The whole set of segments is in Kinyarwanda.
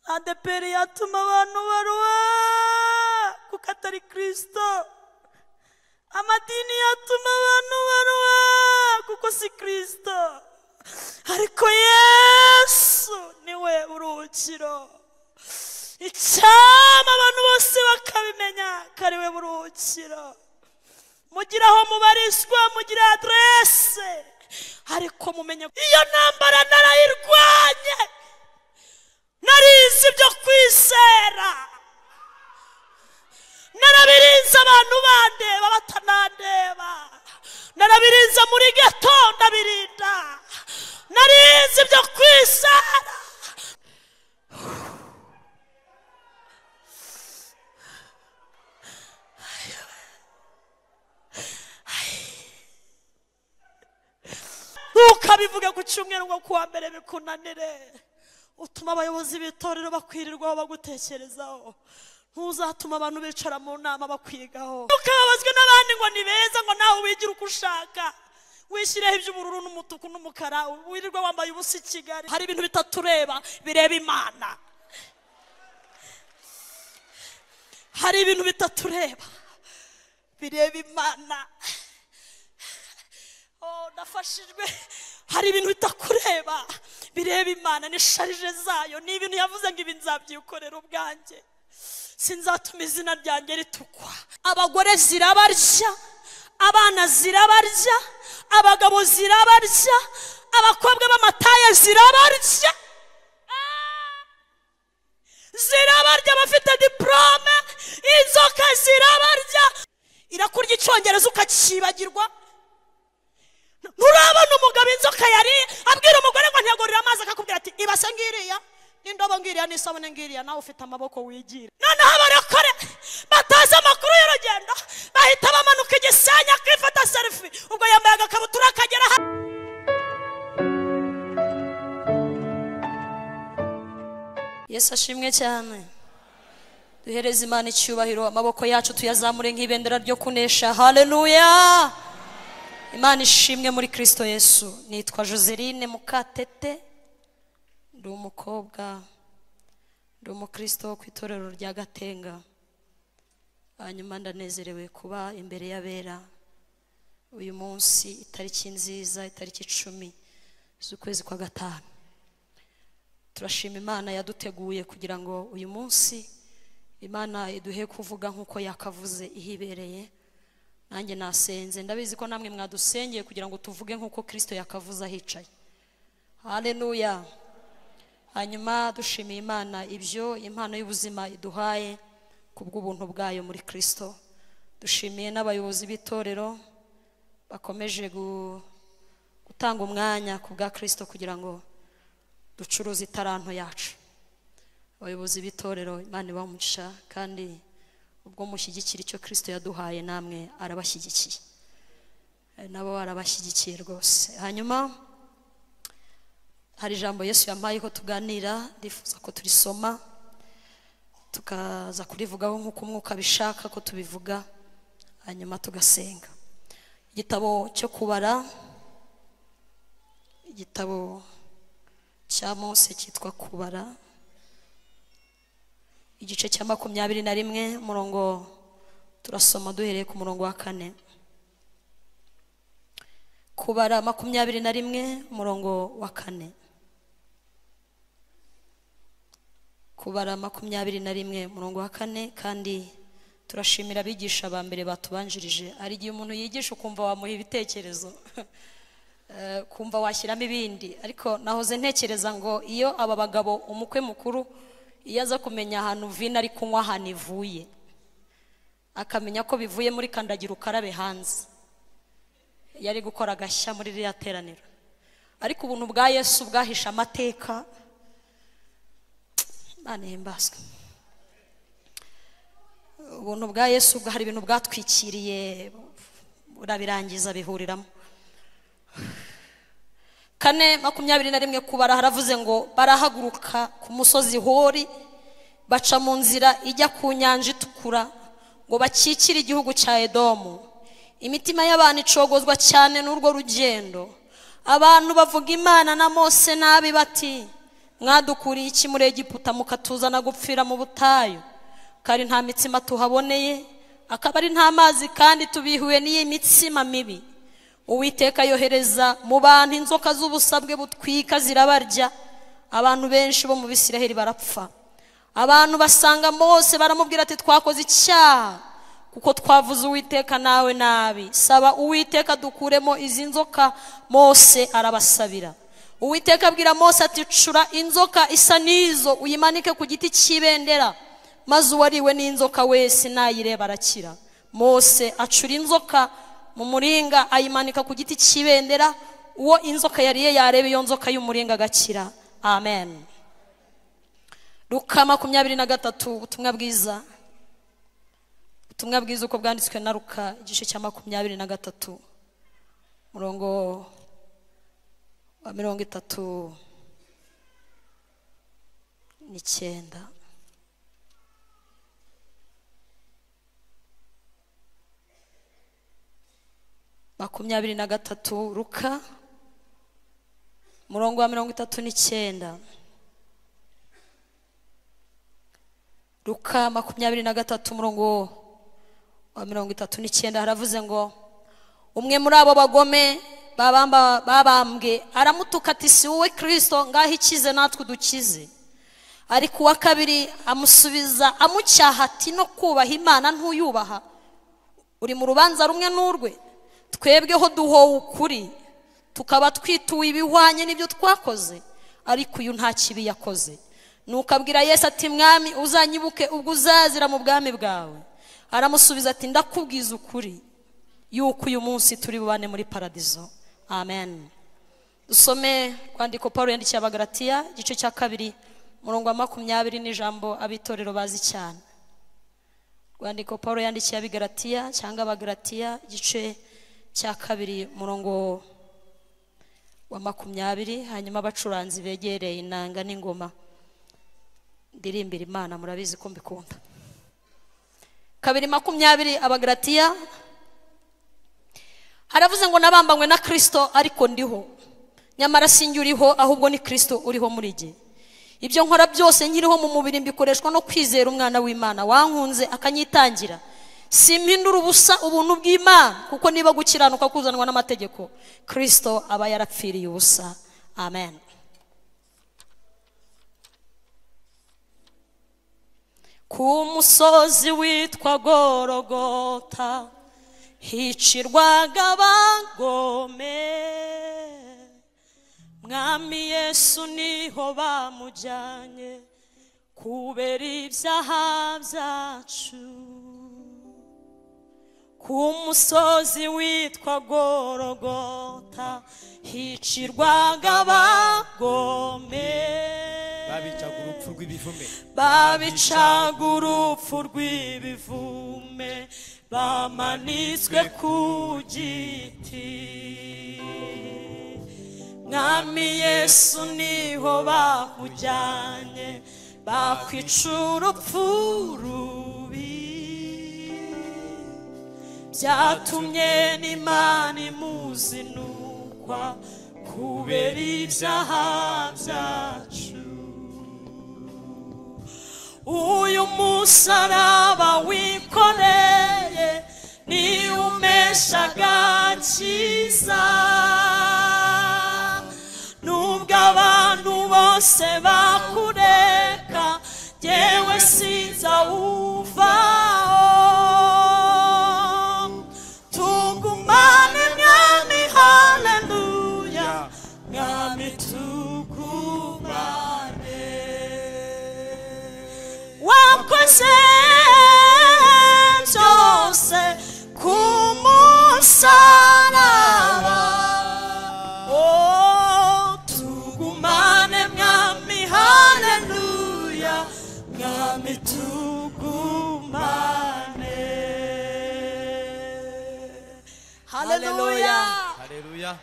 adeperi yatuma abantu baruha kuko atari kirisito amadini yatuma abantu baruha kuko si kirisito ariko yesu niwe buruhukiro icyama abantu bose bakabimenya ko ari we buruhukiro mugira aho mubarizwa mugira aderese ariko mumenye iyo ntambara narayirwanye narizi ibyo kwizera narabirinze abantu bandeba batanandeba narabirinze muri geto ndabirinda narizi ibyo kwizera ukabivuga ku cyumweru ngo kuwa mbere bikunanire utuma abayobozi b'itorero bakwirirwaho bagutekerezaho ntuzatuma abantu bicara mu nama bakwigaho ukababazwa n'abandi ngo ni beza ngo nawe wigira uko ushaka wishyireho iby'ubururu n'umutuku n'umukara wirirwa wambaye ubusa i kigali hari ibintu bitatureba bireba imana hari ibintu bitatureba bireba imana Oh, nafashijwe hari ibintu bitakureba bireba imana n'isharije zayo ni ibintu yavuze ngo ibi nzabyikorera ubwanjye sinzatuma izina ryanjye ritukwa abagore zirabarya abana zirabarya abagabo zirabarya abakobwa b'amataya zirabarya Ah! zirabarya abafite diporome inzoka zirabarya irakurya icyongereza ukacyibagirwa nturabona umugabo inzoka yari abwira umugore ngo ntiyagurire amazi akakubwira ati ibase ngiriya n'indobo ngiriya n'isabune ngiriya nawe ufite amaboko wigira noneho abarokore batazi amakuru y'urugendo bahita bamanuka igisenge akifata serifi ubwo yambaye agakabutura akagera ha yesu ashimwe cyane duhereze imana icyubahiro amaboko yacu tuyazamure nk'ibendera ryo kunesha haleluya imana ishimwe muri kirisito yesu nitwa joseline mukatete ndi umukobwa ndi umukirisito wo ku itorero rya gatenga hanyuma ndanezerewe kuba imbere y'abera uyu munsi itariki nziza itariki icumi z'ukwezi kwa gatanu turashima imana yaduteguye kugira ngo uyu munsi imana iduhe kuvuga nk'uko yakavuze ihibereye nanjye nasenze ndabizi ko namwe mwadusengeye kugira ngo tuvuge nk'uko kirisito yakavuze ahicaye haleluya hanyuma dushimiye imana ibyo impano y'ubuzima iduhaye ku bw'ubuntu bwayo muri kirisito dushimiye n'abayobozi b'itorero bakomeje gu- gutanga umwanya ku bwa kirisito kugira ngo ducuruze itaranto yacu abayobozi b'itorero imana ibamuca kandi ubwo mushyigikira icyo kirisito yaduhaye namwe arabashyigikiye Eh, nabo arabashyigikiye rwose hanyuma hari ijambo yesu yampayeho tuganira ndifuza ko turisoma tukaza kurivugaho nk'uko umwuka abishaka ko tubivuga hanyuma tugasenga igitabo cyo kubara igitabo cya mose cyitwa kubara igice cya makumyabiri na rimwe umurongo turasoma duhereye ku murongo wa kane kubara makumyabiri na rimwe umurongo wa kane kubara makumyabiri na rimwe umurongo wa kane kandi turashimira abigisha ba mbere batubanjirije hari igihe umuntu yigisha ukumva wamuha ibitekerezo Eh, kumva washyiramo ibindi ariko nahoze ntekereza ngo iyo aba bagabo umukwe mukuru iyo aza kumenya ahantu vino ari kunywa ahantu ivuye akamenya ko bivuye muri kandagira ukarabe hanze yari gukora agashya muri ririya teraniro ariko ubuntu bwa yesu bwahishe amateka imana ihimbazwe ubuntu bwa yesu bwa- hari ibintu bwatwikiriye burabirangiza bihuriramo kane makumyabiri na rimwe kubara haravuze ngo barahaguruka ku musozi hori baca mu nzira ijya ku nyanja itukura ngo bakikire igihugu cya edomu imitima y'abantu icogozwa cyane n'urwo rugendo abantu bavuga imana na mose nabi bati mwadukuriye iki muri egiputa mukatuzana gupfira mu butayu kari nta mitsima tuhaboneye akaba ari nta mazi kandi tubihuye n'iyi mitsima mibi uwiteka yohereza mu bantu inzoka z'ubusabwe butwika zirabarya abantu benshi bo mu bisiraheli barapfa abantu basanga bose baramubwira ati twakoze icyaha kuko twavuze uwiteka nawe nabi saba uwiteka dukuremo izi nzoka mose arabasabira uwiteka abwira mose ati cura inzoka isa n'izo uyimanike ku giti cy'ibendera maze uwariwe n'inzoka wese nayireba arakira mose acura inzoka mu muringa ayimanika ku giti cy'ibendera uwo inzoka yariye yareba iyo nzoka y'umuringa agakira amen ruka makumyabiri na gatatu ubutumwa bwiza ubutumwa bwiza uko bwanditswe na ruka igice cya makumyabiri na gatatu murongo wa mirongo itatu n'icyenda makumyabiri na gatatu ruka murongo wa mirongo itatu n'icyenda ruka makumyabiri na gatatu murongo wa mirongo itatu n'icyenda haravuze ngo umwe muri abo bagome babamba- babambwe aramutuka ati si wowe kirisito ngaho ikize natwe dukize ariko uwa kabiri amusubiza amucyaha ati no kubaha imana ntuyubaha uri mu rubanza rumwe n'urwe twebweho duhowe ukuri tukaba twituwe ibihwanye n'ibyo twakoze ariko uyu nta kibi yakoze nuko abwira yesu ati mwami uzanyibuke ubwo uzazira mu bwami bwawe aramusubiza ati ndakubwiza ukuri yuko uyu munsi turi bubane muri paradizo amen dusome rwandiko paul yandikiye abagaratiya igice cya kabiri umurongo wa makumyabiri n'ijambo abitorero bazi cyane rwandiko paul yandikiye abigaratiya cyangwa abagaratiya igice cya kabiri umurongo wa makumyabiri hanyuma abacuranzi begereye inanga n'ingoma ndirimbira imana murabizi ko mbikunda kabiri makumyabiri abagaratiya haravuze ngo nabambanywe na kirisito ariko ndiho nyamara si njye uriho ahubwo ni kirisito uriho muri jye ibyo nkora byose nkiriho mu mubiri mbikoreshwa no kwizera umwana w'imana wankunze akanyitangira simpindura ubusa ubuntu bw'imana kuko niba gukiranuka kuzanwa n'amategeko kirisito aba yarapfiriye ubusa amen ku musozi witwa gorogota hicirwaga abagome mwami yesu niho bamujyanye kubera ibyaha byacu ku musozi witwa gorogota hicirwaga abagome babicaga urupfu rw'ibivume babicaga urupfu rw'ibivume bamanitswe ku giti mwami yesu niho bakujyanye bakwica urupfu rubi byatumye n'imana imuzinukwa kubera ibyaha byacu uyu musaraba wikoreye ni umesha agakiza nubwo abantu bose bakureka yewe sinza uvaho tugumane mwami haleluya mwami tugumane wakoze byose ku musaraba Oh, tugumane mwami haleluya mwami tugumane haleluya hareruya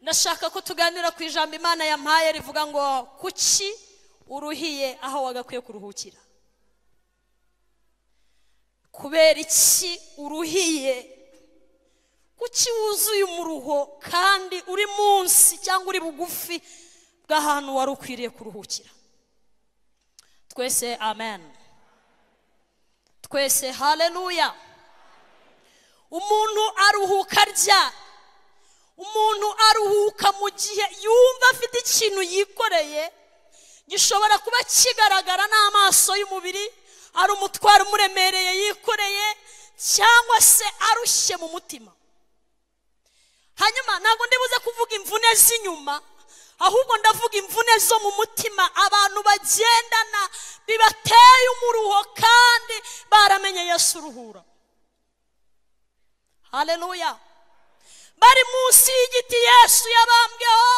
ndashaka ko tuganira ku ijambo imana yampaye rivuga ngo kuki uruhiye aho wagakwiye kuruhukira kubera iki uruhiye kuki wuzuye umuruho kandi uri munsi cyangwa uri bugufi bw'ahantu wari ukwiriye kuruhukira twese amen twese haleluya umuntu aruhuka arya umuntu aruhuka mu gihe yumva afite ikintu yikoreye gishobora kuba kigaragara n'amaso y'umubiri ari umutwaro umuremereye yikoreye cyangwa se arushye mu mutima hanyuma ntabwo ndibuze kuvuga imvune z'inyuma ahubwo ndavuga imvune zo mu mutima abantu bagendana bibateye umuruho kandi baramenye yesu uruhura haleluya bari munsi y'igiti yesu yabambweho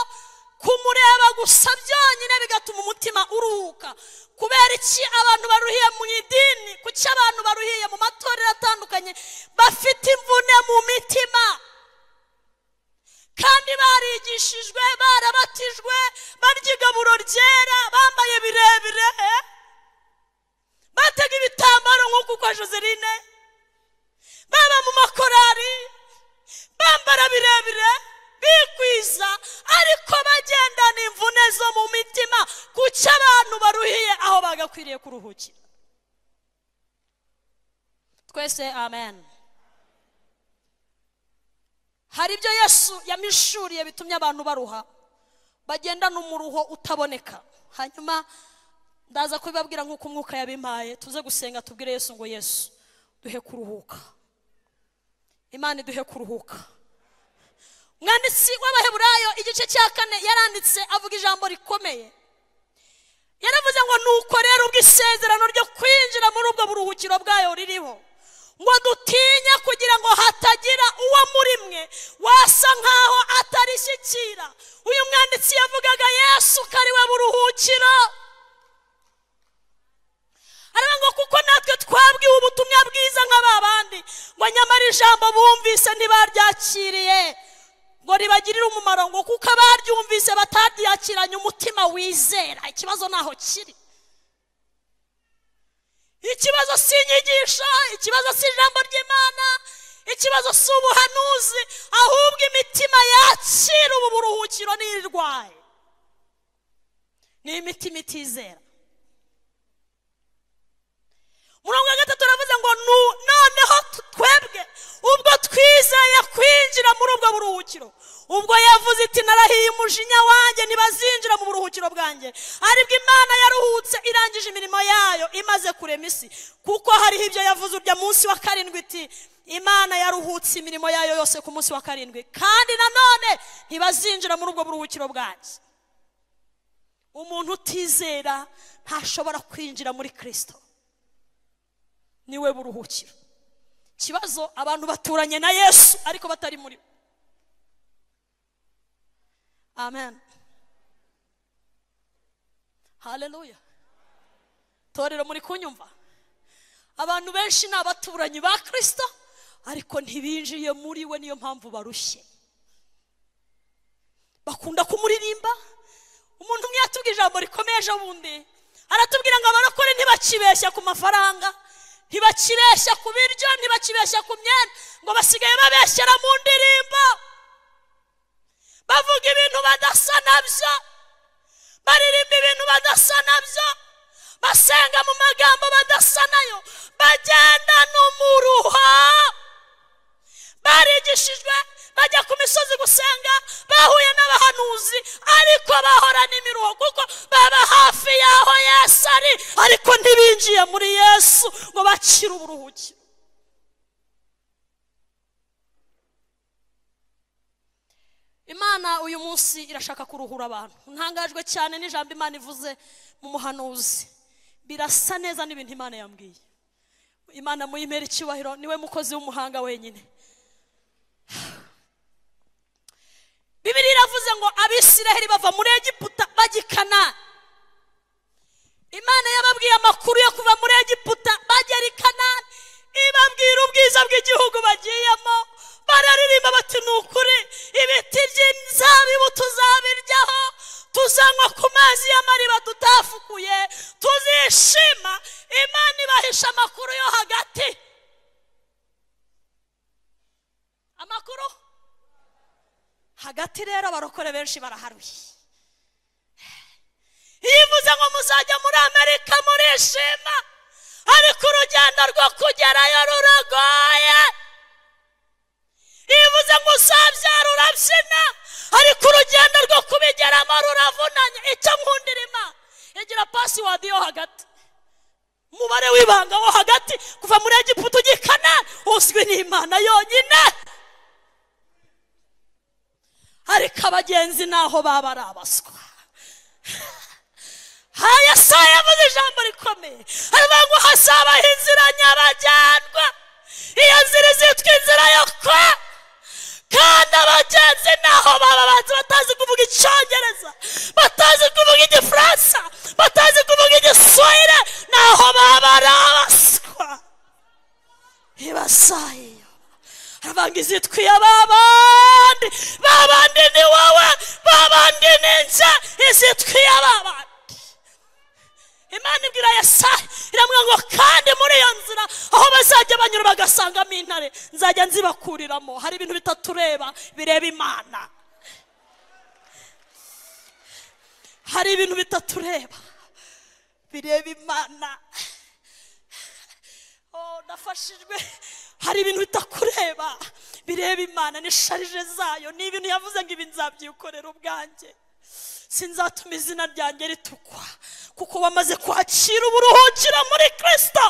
kumureba gusa byonyine bigatuma umutima uruhuka kubera iki abantu baruhiye mu idini kuki abantu baruhiye mu matorero atandukanye bafite imvune mu mitima kandi barigishijwe barabatijwe barya igaburo ryera bambaye birebire eh? batega ibitambaro nk'uko ukora joseline baba mu makorari bambara birebire bikwiza ariko bagendana imvune zo mu mitima kuki abantu baruhiye aho bagakwiriye kuruhukira twese amen hari ibyo yesu yamishuriye bitumye abantu baruha bagendana umuruho utaboneka hanyuma ndaza kubibabwira nk'uko umwuka yabimpaye tuze gusenga tubwire yesu ngo yesu duhe kuruhuka imana iduhe kuruhuka umwanditsi w'abaheburayo igice cya kane yaranditse avuga ijambo rikomeye yaravuze ngo nuko rero ubwo isezerano ryo kwinjira muri ubwo buruhukiro bwayo ririho ngo dutinye kugira ngo hatagira uwo muri mwe wasa nk'aho atarishyikira uyu mwanditsi yavugaga yesu ko ari we buruhukiro araba ngo kuko natwe twabwiwe ubutumwa bwiza nka ba bandi ngo nyamara ijambo bumvise ntibaryakiriye ngo ribagirire umumaro ngo kuko abaryumvise bataryakiranye umutima wizera ikibazo ntaho kiri ikibazo si inyigisho ikibazo si ijambo ry'imana ikibazo si ubuhanuzi ahubwo imitima yakira ubu buruhukiro n'irwaye ni imitima itizera murongo wa gatatu uravuze ngo "Nu- noneho tu- twebwe ubwo twizeye kwinjira muri ubwo buruhukiro ubwo yavuze iti narahiye umujinya wanjye ntibazinjira mu buruhukiro bwanjye aribwo imana yaruhutse irangije imirimo yayo imaze kurema isi kuko hariho ibyo yavuze urya munsi wa karindwi iti imana yaruhutse imirimo yayo yose ku munsi wa karindwi kandi nanone ntibazinjira muri ubwo buruhukiro bwanjye umuntu utizera ntashobora kwinjira muri kirisito niwe buruhukiro ikibazo abantu baturanye na yesu ariko batari muri we amen haleluya torero muri kunyumva abantu benshi ni abaturanyi ba kirisito ariko ntibinjiye muri we niyo mpamvu barushye bakunda kumuririmba umuntu umwe yatubwiye ijambo rikomeye ejo bundi aratubwira ngo abarokore ntibakibeshya ku mafaranga ntibakibeshya ku biryo ntibakibeshya ku myenda ngo basigaye babeshyera mu ndirimbo bavuga ibintu badasa nabyo baririmba ibintu badasa nabyo basenga mu magambo badasa nayo bagendana umuruho barigishijwe bajya ku misozi gusenga bahuye n'abahanuzi ariko bahorana imiruho kuko baba hafi y'aho yesu ari ariko ntibinjiye muri yesu ngo bakire uburuhukiro imana uyu munsi irashaka kuruhura abantu ntangajwe cyane n'ijambo imana ivuze mu muhanuzi birasa neza n'ibintu imana yambwiye imana muyimera icyubahiro niwe mukozi w'umuhanga wenyine bibiri iravuze ngo abisiraheli bava muri egiputa bajya i kanani imana yababwiye amakuru yo kuva muri egiputa bagera i kanani ibabwira ubwiza bw'igihugu bagiyemo bararirimba bati ni ukuri ibiti by'inzabibu tuzabiryaho tuzanywa ku mazi y'amariba tutafukuye tuzishima imana ibahisha amakuru yo hagati amakuru hagati rero abarokore benshi baraharuye yivuze ngo muzajya muri amerika murishima ariko urugendo rwo kugerayo ruragoye yivuze ngo uzabyara urabyina ariko urugendo rwo kubigeramo ruravunanye icyo nkundira imana yagira pasiwadi yo hagati umubare w'ibanga wo hagati kuva muri egiputa ujya i kanani uzwi n'imana yonyine ariko abagenzi naho baba ari abaswa haya saa yavuze ijambo rikomeye aravuga ngo hazabaho inzira nyabagendwa iyo nzira izitwa inzira yo kwa kandi abagenzi naho baba banzi batazi kuvuga icyongereza batazi kuvuga igifaransa batazi kuvuga igiswahili naho baba ari abaswa ibasayiyo aravuga izitwa iy'ababandi babandi ni wowe babandi ni nze izitwa iy'ababandi imana ibwira yesayi iramubwira ngo kandi muri iyo nzira aho bazajya banyura bagasangamo intare nzajya nzibakuriramo hari ibintu bitatu ureba bireba imana hari ibintu bitatu ureba bireba imana Oh, nafashijwe hari ibintu bitakureba bireba imana ni sharije zayo ni ibintu yavuze ngo ibi nzabyikorera ubwanjye sinzatuma izina ryanjye ritukwa kuko bamaze kwakira uburuhukira muri kirisito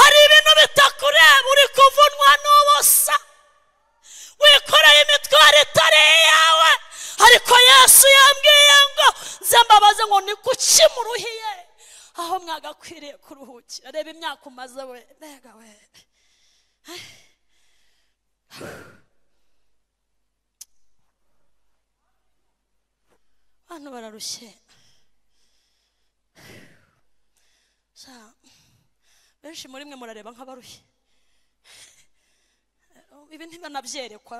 hari ibintu bitakureba uri kuvunwa n'ubusa wikoreye imitwaro itari iyawe ariko yesu yambwiye ngo nze mbabaze ngo ni kuki muruhiye aho mwagakwiriye kuruhukira reba imyaka umaze we mbega we abantu bararushye Sa, benshi muri mwe murareba nk'abarushye ibi ntibanabyerekwa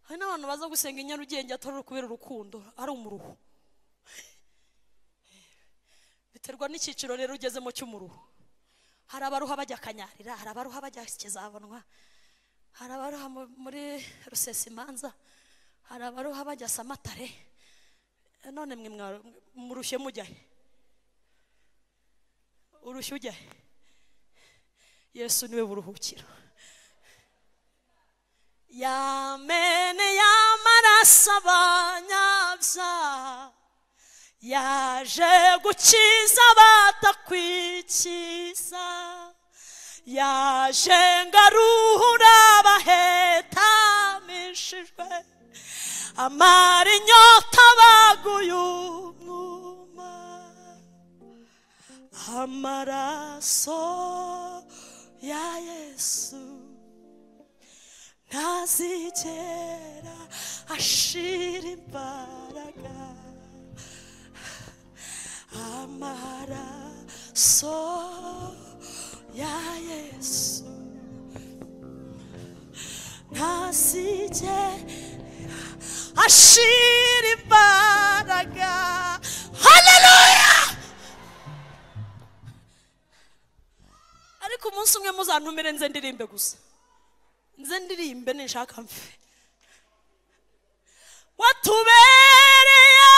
hari n'abantu baza gusenga i nyarugenge atari kubera urukundo ari umuruho biterwa n'icyiciro rero ugezemo cy'umuruho hari abaruha bajya akanyarira hari abaruha bajya ikizabonwa hari abaruha mu- muri rusesimanza hari abaruha bajya samatare none mwe mwa- murushye mujya he urushye ujya he yesu niwe buruhukiro yamene y'amaraso abanyabyaha yaje gukiza batakwikiza yaje ngaruhura bahetamishijwe amara inyota baguye umwuma amaraso ya yesu ntazigera ashira imbaraga amaraso ya yesu ntazigera ashira imbaraga haleluya ariko umunsi umwe muzantumire nze ndirimbe gusa nze ndirimbe ninshaka mfe watubereye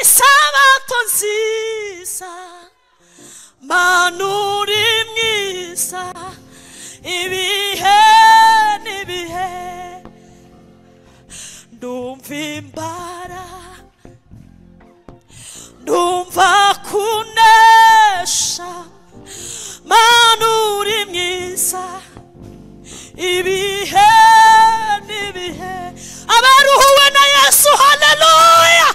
isabato nziza mana uri mwiza ibihe n'ibihe ndumva imbara ndumva kunesha mana uri mwiza ibihe n'ibihe abaruhuwe na yesu haleluya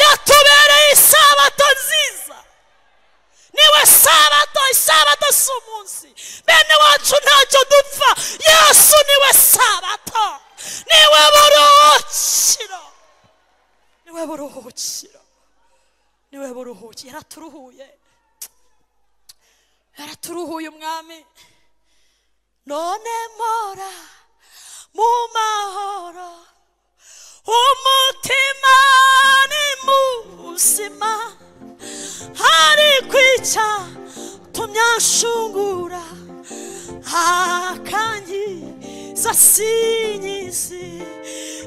yatubereye isabato nziza niwe sabato isabato si umunsi bene wacu ntacyo dupfa yesu niwe sabato niwe buruhukiro niwe buruhukiro niwe buruhukiro yaraturuhuye yaraturuhuye umwami none mora mu mahoro umutima ni muzima hari kwica tumyashungura akangiza sinyizi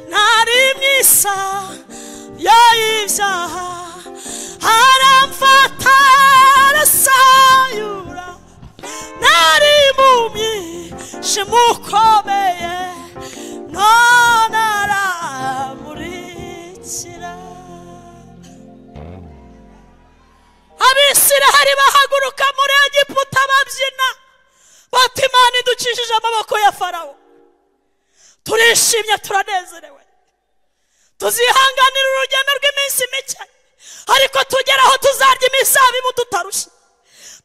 ntari mwisa y'ibyaha haramfata arasayura nari impumyi shimukomeye none aramurikira abisirahari bahaguruka muri egiputa babyina bati imana idukijije amaboko ya farawo turishimye turanezerewe tuzihanganira urugendo rw'iminsi mike ariko tugera aho tuzarya imizabibu tutarushye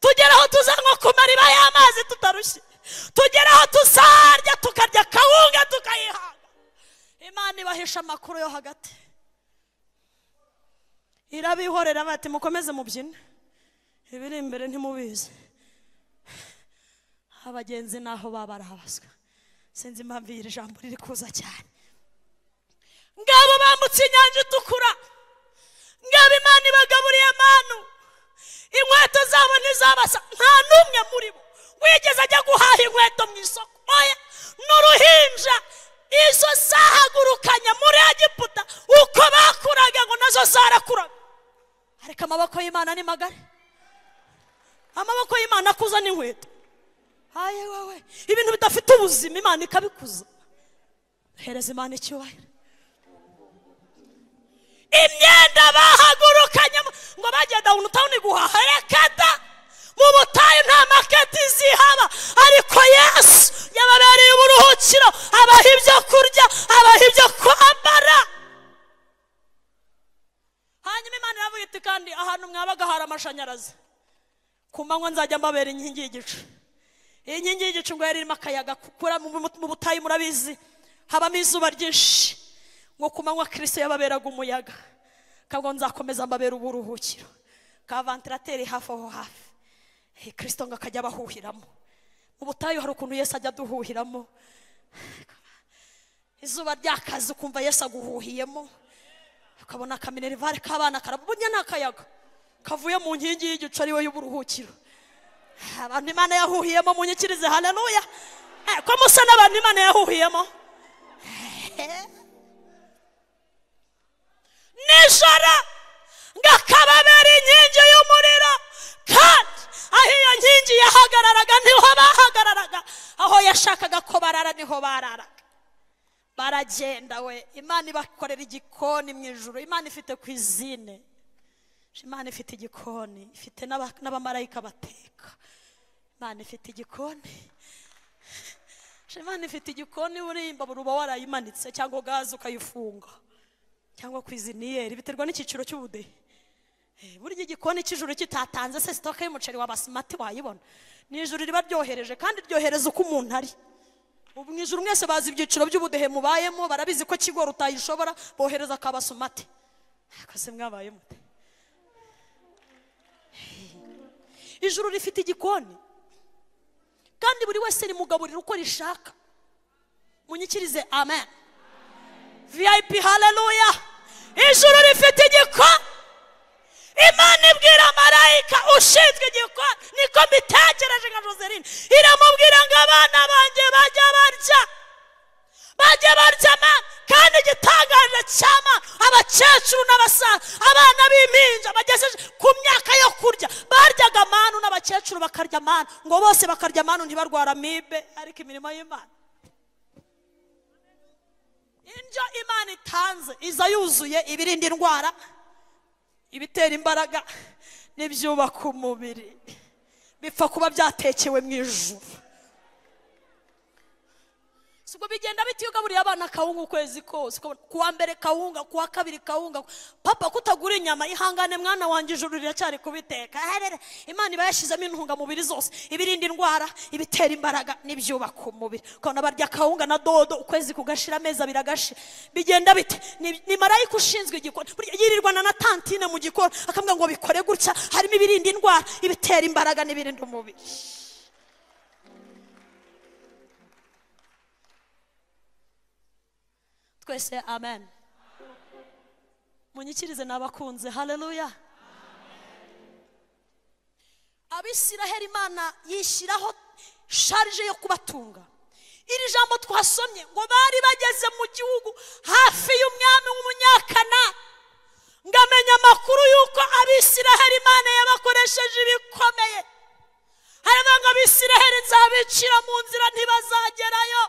tugera aho tuzanywa ku mariba y'amazi tutarushye tugera aho tuzarya tukarya kawunga tukayihanga imana ibahisha amakuru yo hagati irabihorera bati mukomeze mubyine ibiri imbere ntimubizi abagenzi naho baba barabaswa sinzi impamvu iri jambo riri kuza cyane ngabo bambutse inyanja itukura ngabo imana ibagaburiye amanu inkweto zabo ntizabasa nta n'umwe muri bo wigeze ajya guhaha inkweto mu isoko oya n'uruhinja izo zahagurukanye muri egiputa uko bakuraga ngo nazo zarakuraga ariko amaboko y'imana ni magari amaboko y'imana akuza n'inkweto haye wowe ibintu bidafite ubuzima imana ikabikuza hereza imana icyubahiro imyenda bahagurukanyemo ngo bagiye dawuni tawuni guhaha reka da mu butayu nta maketi zihaba ariko yesu yababereye uburuhukiro abaha ibyo kurya abaha ibyo kwambara hanyuma imana iravuga iti kandi ahantu mwabaga hari amashanyarazi ku manywa nzajya mbabera inkingi y'igicu iyi nkingi y'igicu ngo yari irimo akayaga kukura mu mu- mu butayu murabizi habamo izuba ryinshi ngo ku manywa kirisito yababeraga umuyaga kabwo nzakomeza mbabera uburuhukiro ka vantilateri hafi aho hafi Eh, kirisito ngo akajya abahuhiramo mu butayu hari ukuntu yesu ajya aduhuhiramo izuba ryakaze ukumva yesu aguhuhiyemo ukabona akaminerivare k'abana karabunya ni akayaga kavuye mu nkingi y'igicu ariwe y'uburuhukiro abantu imana yahuhiyemo munyikirize haleluya Eh, ko musa n'abantu imana yahuhiyemo Eh. nijoro ngakababera inkingi y'umuriro kandi aho iyo nkingi yahagararaga niho bahagararaga aho yashakaga ko barara niho bararaga baragenda we imana ibakorera igikoni mu ijoro imana ifite kwizine imana ifite igikoni ifite n'aba- n'abamarayika bateka imana ifite igikoni imana ifite igikoni urimba uba warayimanitse cyangwa gaze ukayifunga cyangwa kwiziniyeri biterwa n'icyiciro cy'ubudehe Eh, burya igikoni cy'ijuru kitatanze se sitoke y'umuceri wa basimati wayibona ni ijuru riba ryohereje kandi ryohereza uko umuntu ari ubu mu ijuru mwese bazi ibyiciro by'ubudehe mubayemo barabizi ko kigoro utayishobora bohereza akabasumati akose mwabaye mute ijuru rifite igikoni kandi buri wese rimugaburira uko rishaka munyikirize amen vip haleluya ijuru rifite igikoni imana ibwira marayika ushinzwe igikoni niko mbitekereje nka joseline iramubwira ngo abana banjye bajya barya bajya barya amana kandi igitangaje cy'amana abakecuru n'abasaza abana b'impinja bagejeje ku myaka yo kurya baryaga amanu n'abakecuru bakarya amanu ngo bose bakarya amanu ntibarwara amibe ariko imirimo y'imana indyo imana itanze iza yuzuye ibirinda indwara ibitera imbaraga n'ibyubaka umubiri bipfa kuba byatekewe mu ijuru si ubwo bigenda bita iyo ugaburiye abana kawunga ukwezi kose ukabona ku wa mbere kawunga ku wa kabiri kawunga papa kutagura inyama ihangane mwana wanjye ijuru riracyari kubiteka Aharere, imana iba yashyizemo intungamubiri zose ibirinda indwara ibitera imbaraga n'ibyubaka umubiri ukabona barya kawunga na dodo ukwezi kugashira amezi abiri agashira bigenda bite Ni- ni marayika ushinzwe igikoni Burya yirirwana na tantine mu gikoni akambwira ngo bikore gutya harimo ibirinda indwara ibitera imbaraga n'ibirinda umubiri twese amen munyikirize n'abakunze haleluya abisiraheli imana yishyiraho sharije yo kubatunga iri jambo twasomye ngo bari bageze mu gihugu hafi y'umwami w'umunyakana ngo amenye amakuru y'uko abisiraheli imana yabakoresheje ibikomeye haravuga ngo abisiraheli nzabicira mu nzira ntibazagerayo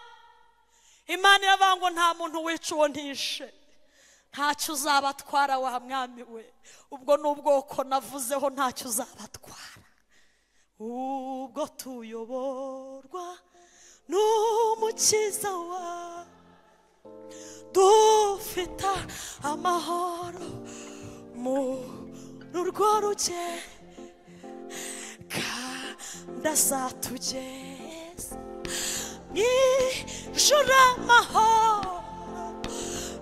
imana iravuga ngo nta muntu wica uwo ntishe ntacyo uzabatwara wa mwami we ubwo ni ubwoko navuzeho ntacyo uzabatwara ubwo tuyoborwa n'umukiza wawe dufite amahoro muri urwo rugendo kandi azatugeza mu ijoro amahoro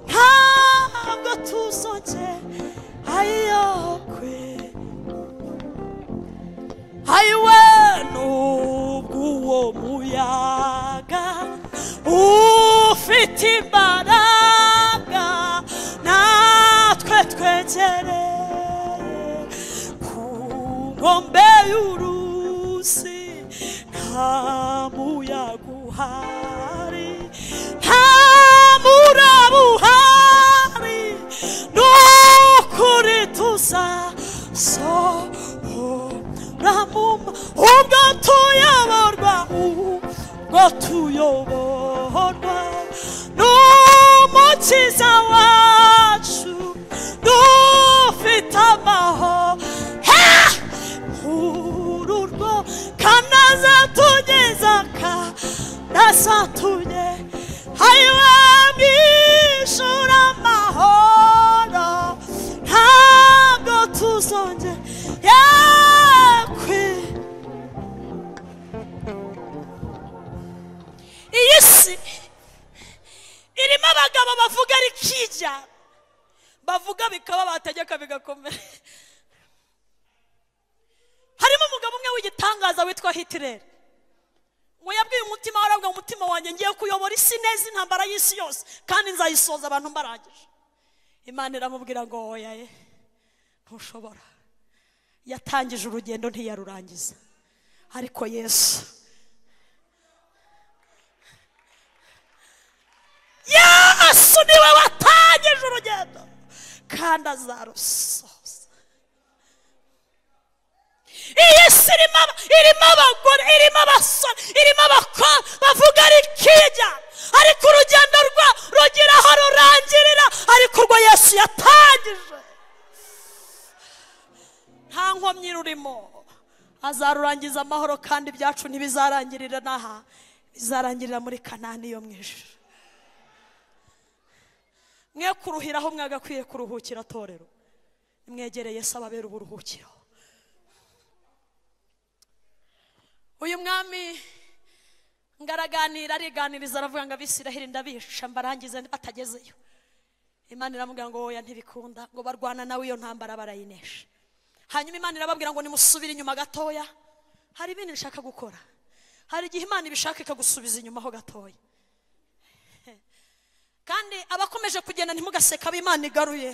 ntabwo tuzongera ayiyokwe ayiwe n'ubw'uwo muyaga ufite imbaraga natwe twegere ku nkombe y'uruzi nta muyaga uhari nta muraba uhari ni ukuri tuzasohoka ramuma ubwo tuyoborwa ubwo tuyoborwa n'umukiza wacu dufite amahoro ururwo kandi azatugeza kandi azatunye ayiwe mwishura amahoro ntabwo tuzongera kwe iyi si irimo abagabo bavuga rikijya bavuga bikaba bategeka bigakomera harimo umugabo umwe w'igitangaza witwa hitireri ngo yabwiye umutima we arabwira umutima wanjye ngiye kuyobora isi neza intambara y'isi yose kandi nzayisoza abantu mbarangije imana iramubwira ngo oya ye ntushobora yatangije urugendo ntiyarurangiza ariko yesu yesu niwe watangije urugendo kandi azarusoza iyi si irimo aba- irimo abagore irimo abasore irimo abakobwa bavuga rikijya ariko urugendo rwa rugira aho rurangirira ariko urwo yesu yatangije nta nkomyi rurimo azarurangiza amahoro kandi ibyacu ntibizarangirira n'aha bizarangirira muri kanani yo mu ijuru mwe kuruhira aho mwagakwiye kuruhukira torero nimwegereye se ababera uburuhukiro uyu mwami ngaraganira ariganiriza aravuga ngo abisiraheli ndabica mbarangize batagezeyo imana iramubwira ngo oya ntibikunda ngo barwana nawe iyo ntambara barayinesha hanyuma imana irababwira ngo nimusubire inyuma gatoya hari ibindi nshaka gukora hari igihe imana ibishaka ikagusubiza inyuma ho gatoya kandi abakomeje kugenda ntimugaseka abo imana igaruye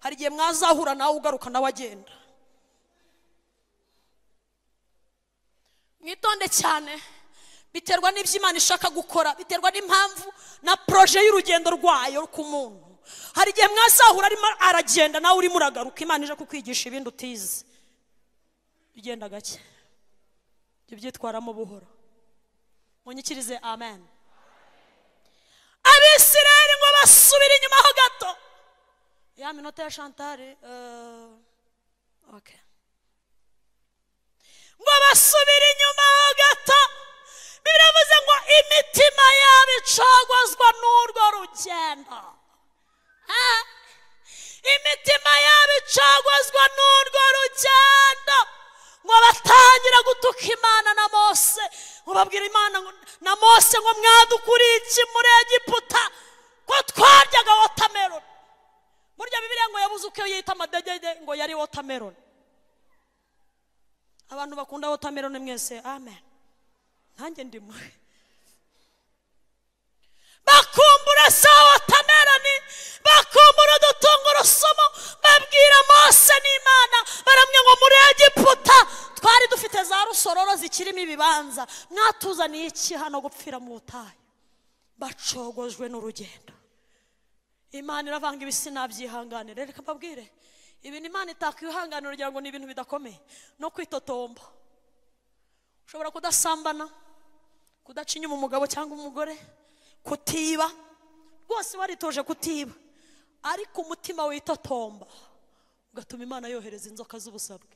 hari igihe mwazahura nawe ugaruka nawe agenda mwitonde cyane biterwa n'ibyo imana ishaka gukora biterwa n'impamvu na poroje y'urugendo rwayo ku muntu hari igihe mwazahura arimo aragenda nawe urimo uragaruka imana ije kukwigisha ibindi utize ugenda gake jya ubyitwaramo buhoro munyikirize amen abisirayeli ngo basubire inyuma ho gato ya minota ya shantari eh, okay ngo basubire inyuma ho gato biravuze ngo imitima yabo icogozwa n'urwo rugendo Ah, imitima yabo icogozwa n'urwo rugendo ngo batangira gutuka imana na mose ngo babwira imana ngo- na mose ngo mwadukuriye iki muri egiputa ko twaryaga wotameroni burya bibiliya ngo yabuze uko yita amadegede ngo yari wotameroni abantu bakunda wotameroni mwese amen nanjye ndimo bakumbura za wotameroni bakumbura udutungurusumu babwira mose n'imana baramwe ngo muri egiputa twari dufite za rusororo zikirimo ibibanza mwatuzaniye iki hano gupfira mu butayu bacogojwe n'urugendo imana iravanga ibisina byihanganira reka mbabwire ibintu imana itakwihanganira ugira ngo ni ibintu bidakomeye no kwitotomba ushobora kudasambana kudaca inyuma umugabo cyangwa umugore kutiba rwose waritoje kutiba ariko umutima witotomba ugatuma imana yohereza inzoka z'ubusabwe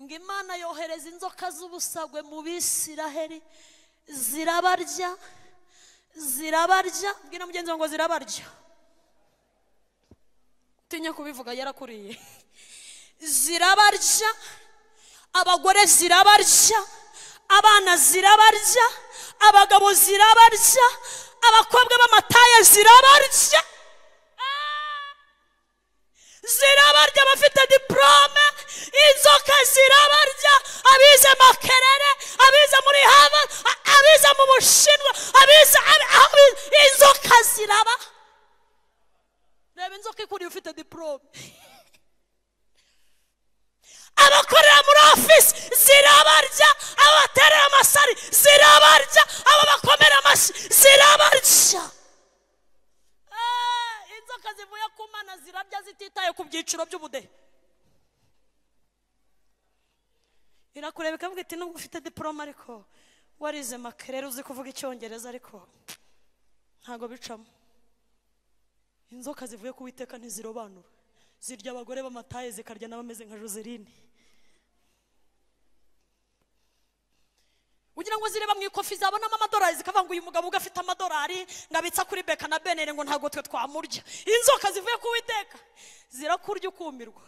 ngo imana yohereza inzoka z'ubusagwe mu bisiraheri zirabarya zirabarya bwira mugenzi wawe ngo zirabarya utinya kubivuga yarakuriye zirabarya abagore zirabarya abana zirabarya abagabo zirabarya abakobwa b'amataye zirabarya zirabarya abafite diporome inzoka zirabarya abize makerere abize muri hava abize mu bushinwa abize abi- abi- inzoka ziraba reba inzoka ikuriye ufite diporome abakorera muri ofisi zirabarya aba baterera amasari zirabarya aba bakomera amashyi zirabarya Eh, inzoka zivuye ku mana zirabya zititaye ku byiciro by'ubudehe irakureba ikavuga iti nubwo ufite diporome ariko warize makerere uzi kuvuga icyongereza ariko ntago bicamo inzoka zivuye ku witeka ntizirobanura zirya abagore b'amataye zikarya n'abameze nka joseline ugira ngo zireba mu ikofi zabonamo amadolari zikavuga ngo uyu mugabo ubwo afite amadolari ngo abitsa kuri beka na benere ngo ntabwo twe twamurya inzoka zivuye ku witeka zirakurya ukumirwa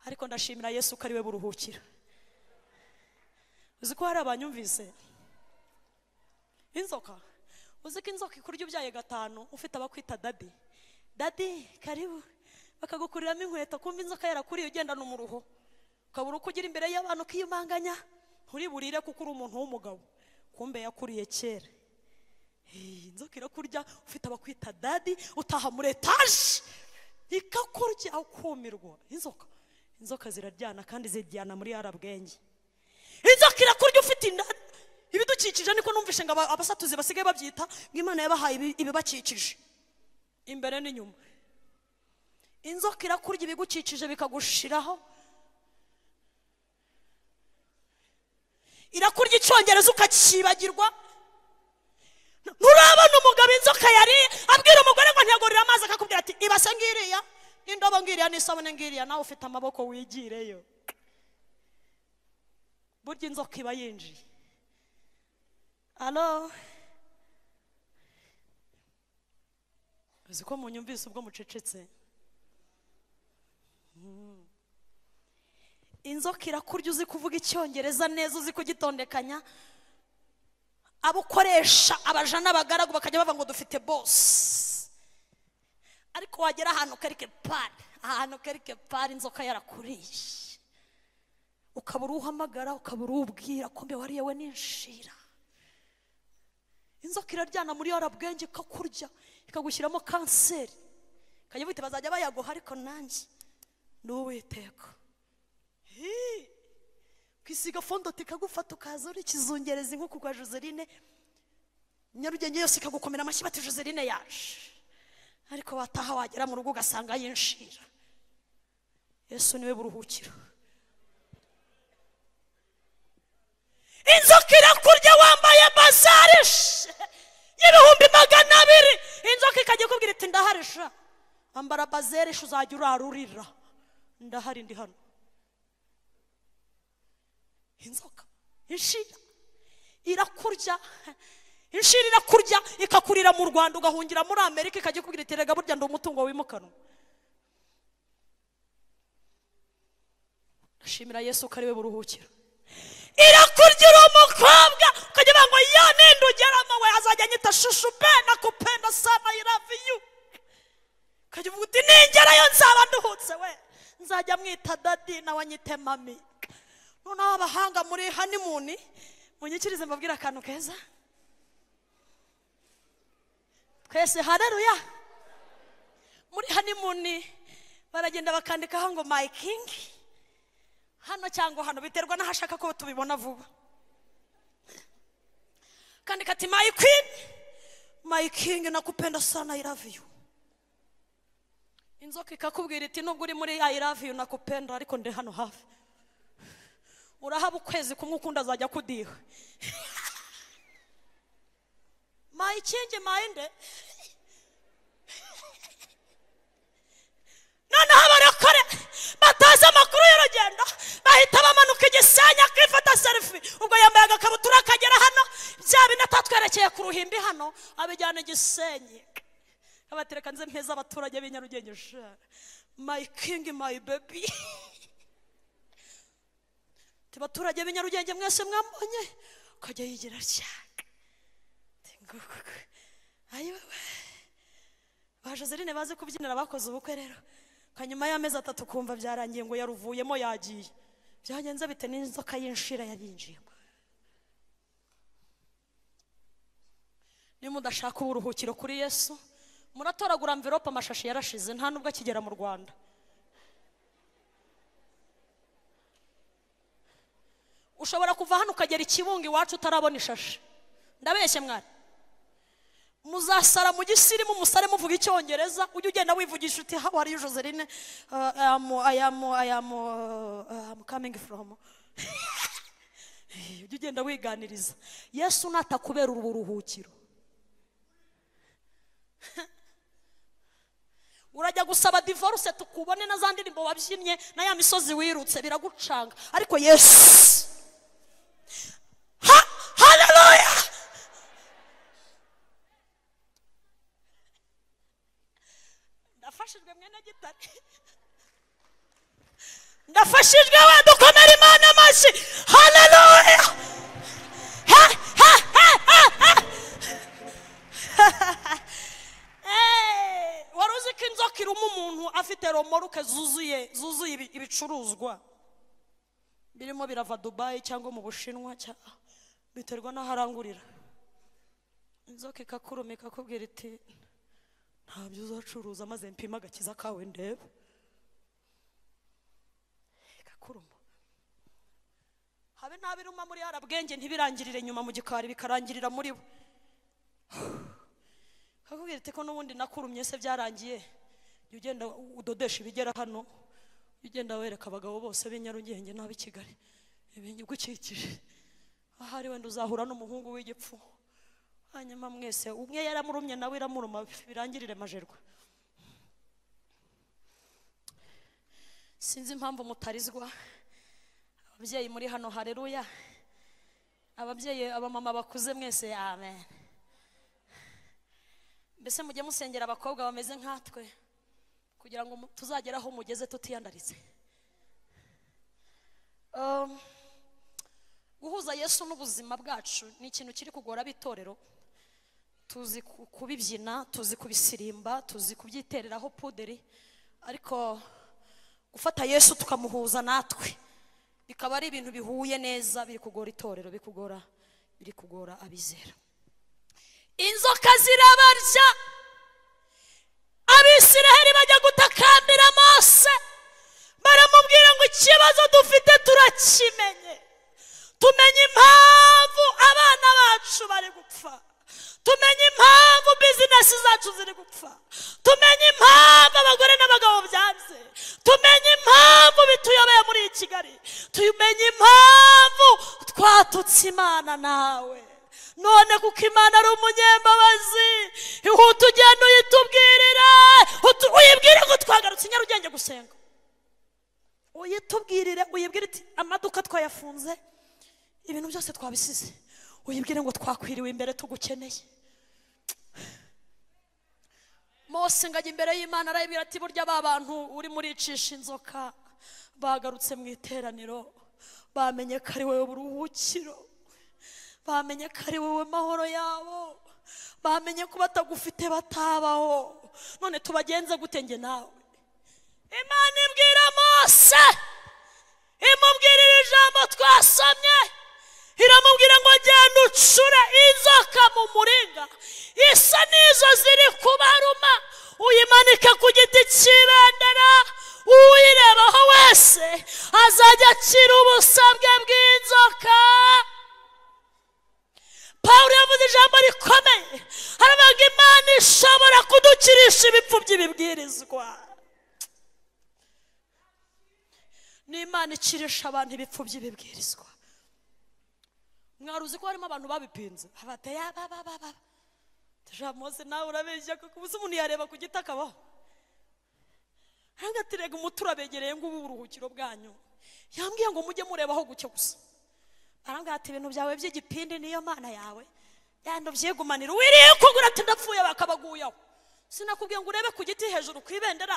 ariko ndashimira yesu ko ari we buruhukira uzi ko hari abanyumvise inzoka uzi ko inzoka ikurya ubyaye gatanu ufite abakwita dadi dadi karibu bakagukuriramo inkweto kumva inzoka yarakuriye ugendana umuruho ukabura uko ugira imbere y'abantu ukiyumanganya nturiburire kuko uri umuntu w'umugabo kumbe yakuriye kera Hey, inzoka irakurya ufite abakwita dadi utaha muri etaje ikakurya ukumirwa inzoka inzoka ziraryana kandi ziryana muri arabwenge inzoka irakurya ufite inda ibidukikije niko numvishe ngo aba- abasatuzi basigaye babyita ngo imana yabahaye ibi- ibibakikije imbere n'inyuma inzoka irakurya ibigukikije bikagushiraho irakurya icyongereza ukacyibagirwa nturabona umugabo inzoka yariye abwira umugore ngo ntiyagurire amazi akakubwira ati ibase ngiriya n'indobo ngiriya n'isabune ngiriya nawe ufite amaboko wigireyo burya inzoka iba yinjiye alo uzi ko munyumvise ubwo mucecetse Mm. inzoka irakurya uzi kuvuga icyongereza neza uzi kugitondekanya abo ukoresha abaja n'abagaragu bakajya bavuga ngo dufite bose ariko wagera ahantu karike pari ahantu karike pari inzoka yarakuriye ukabura uhamagara ukabura ubwira kumbe wariye we n'inshira inzoka iraryana muri yorabwenge ikakurya ikagushyiramo kanseri ikajya bite bazajya bayaguha ariko nanjye ni uwiteka kwisiga fondoti ikagufata ukaza uri kizungereza inkuku kwa joseline nyarugenge yose ikagukomera amashyi bati joseline yaje ariko wataha wagera mu rugo ugasanga yinshira yesu niwe buruhukiro inzoka irakurya wambaye bazari she, y'ibihumbi magana abiri inzoka ikajya ikubwira iti ndaharisha ambara bazeri she, uzajya urarurira ndahari ndi hano inzoka inshira irakurya inshira irakurya ikakurira mu rwanda ugahungira muri amerika ikajya ikubwira iti rega burya ndi umutungo wimukanwa ndashimira yesu ko ari we buruhukiro irakurya uri umukobwa ukajya uvuga ngo ya ninde ugeramo we azajya anyita shushu pena kupenda sana i love you ukajya uvuga uti ningerayo nzaba nduhutse we nzajya mwita dadi nawe anyite mami noneho abahanga muri hanimuni munyikirize mbabwire akantu keza twese hareruya muri hanimuni baragenda bakandikaho ngo my king hano cyangwa hano biterwa n'ahashaka ko tubibona vuba kandi kati my queen my king nakupenda sana i love you inzoka ikakubwira iti nubwo uri muri i love you nakupenda ariko ndi hano hafi urahaba ukwezi kumwe ukundi azajya kudiha my king my nde noneho abarokore batazi amakuru y'urugendo bahita bamanuka igisenya kwifata serifi ubwo yambaye agakabutura akagera hano bya bine atatwerekeye ku ruhimbi hano abijyana igisenyi abatereka nze mpeza abaturage b'i nyarugenge sha my king my baby Ati, baturage b'i nyarugenge mwese mwambonye akajya yigira atya ayiwe baje zirine bazi kubyinira bakoze ubukwe rero kanyuma y'amezi atatu kumva byarangiye ngo yaruvuyemo yagiye byagenze bite n'inzoka y'inshira yarinjiyemo niba mudashaka uburuhukiro kuri yesu muratoragura amverope amashashi yarashize nta nubwo akigera mu rwanda ushobora kuva hano ukagera ikibunga iwacu utarabona ishashi ndabeshye mwari muzasara mu gisirimu musare muvuga icyongereza ujye ugenda wivugisha uti how are you joseline uh, I am, I am, I am, uh, I'm coming from ujye ugenda wiganiriza yesu natakubera ubu buruhukiro urajya gusaba divorce tukubone na za ndirimbo wabyinnye na ya misozi wirutse biragucanga ariko yesu ha haleluya ndafashijwe mwene gitare ndafashijwe we dukomere imana amashyi haleluya Ha, ha, ha, ha, ha. Eh, wari uzi ko inzoka iruma umuntu afite romoruke zuzuye zuzuye ibi- ibicuruzwa birimo birava dubayi cyangwa mu bushinwa cya- biterwa n'aharangurira inzoka ikakuruma ikakubwira iti ntabyo uzacuruza maze mpima agakiza kawe ndebe ikakuruma habe n'abiruma muri arabwenge ntibirangirire nyuma mu gikari bikarangirira muri bo kakubwira iti ko n'ubundi nakurumye se byarangiye jya ugenda udodesha ibigera hano jya ugenda wereka abagabo bose b'i nyarugenge n'ab'i kigali ibigukikije ahari wenda uzahura n'umuhungu w'igipfu hanyuma mwese umwe yaramurumye nawe iramuruma birangirire majerwa sinzi impamvu mutarizwa ababyeyi muri hano hareruya ababyeyi abamama bakuze mwese amen mbese mujye musengera abakobwa bameze nkatwe kugira ngo mu- tuzagere aho mugeze tutiyandaritse Um, guhuza yesu n'ubuzima bwacu ni ikintu kiri kugora ab'itorero tuzi ku- kubibyina tuzi kubisirimba tuzi kubyitereraho puderi ariko gufata yesu tukamuhuza natwe bikaba ari ibintu bihuye neza biri kugora itorero bikugora biri kugora abizera inzoka zirabarya abisiraheli bajya gutakambira mose baramubwira ngo ikibazo dufite turakimenye tumenye impamvu abana bacu bari gupfa tumenye impamvu bizinesi zacu ziri gupfa tumenye impamvu abagore n'abagabo byanze tumenye impamvu bituyobeye muri iyi kigali tumenye impamvu twatutse imana nawe none kuko imana ari umunyembabazi ihute ugenda uyitubwirira utu- uyibwire ngo twagarutse i nyarugenge gusenga uyitubwirire uyibwire iti amaduka twayafunze ibintu byose twabisize uyibwire ngo twakwiriwe imbere tugukeneye mose ngajya imbere y'imana arayibwira ati burya ba bantu urimo uricisha inzoka bagarutse mu iteraniro bamenye ko ari wowe buruhukiro bamenye ko ari wowe mahoro yabo bamenye ko batagufite batabaho none tubagenze gute njye nawe imana ibwira mose imubwirira ijambo twasomye iramubwira ngo genda ucure inzoka mu muringa isa n'izo ziri kubaruma uyimanike ku giti cy'ibendera uyirebaho wese azajya akira ubusabwe bw'inzoka pawulo yavuze ijambo rikomeye harabaga imana ishobora kudukirisha ibipfu by'ibibwirizwa ni imana ikirisha abantu ibipfu by'ibibwirizwa mwari uzi ko harimo abantu babipinze abateye ababababa tujamuze nawe urabeshya kuko ubuze umuntu yareba ku giti akabaho hangati rega umuti urabegereye ngo ubu uburuhukiro bwanyu yambwiye ngo mujye mureba aho gucyo gusa arambwira ati ibintu byawe by'igipindi niyo mana yawe yandi ubyigumanira wiriye kugura ati ndapfuye bakabaguyeho sinakubwiye ngo urebe ku giti hejuru ku ibendera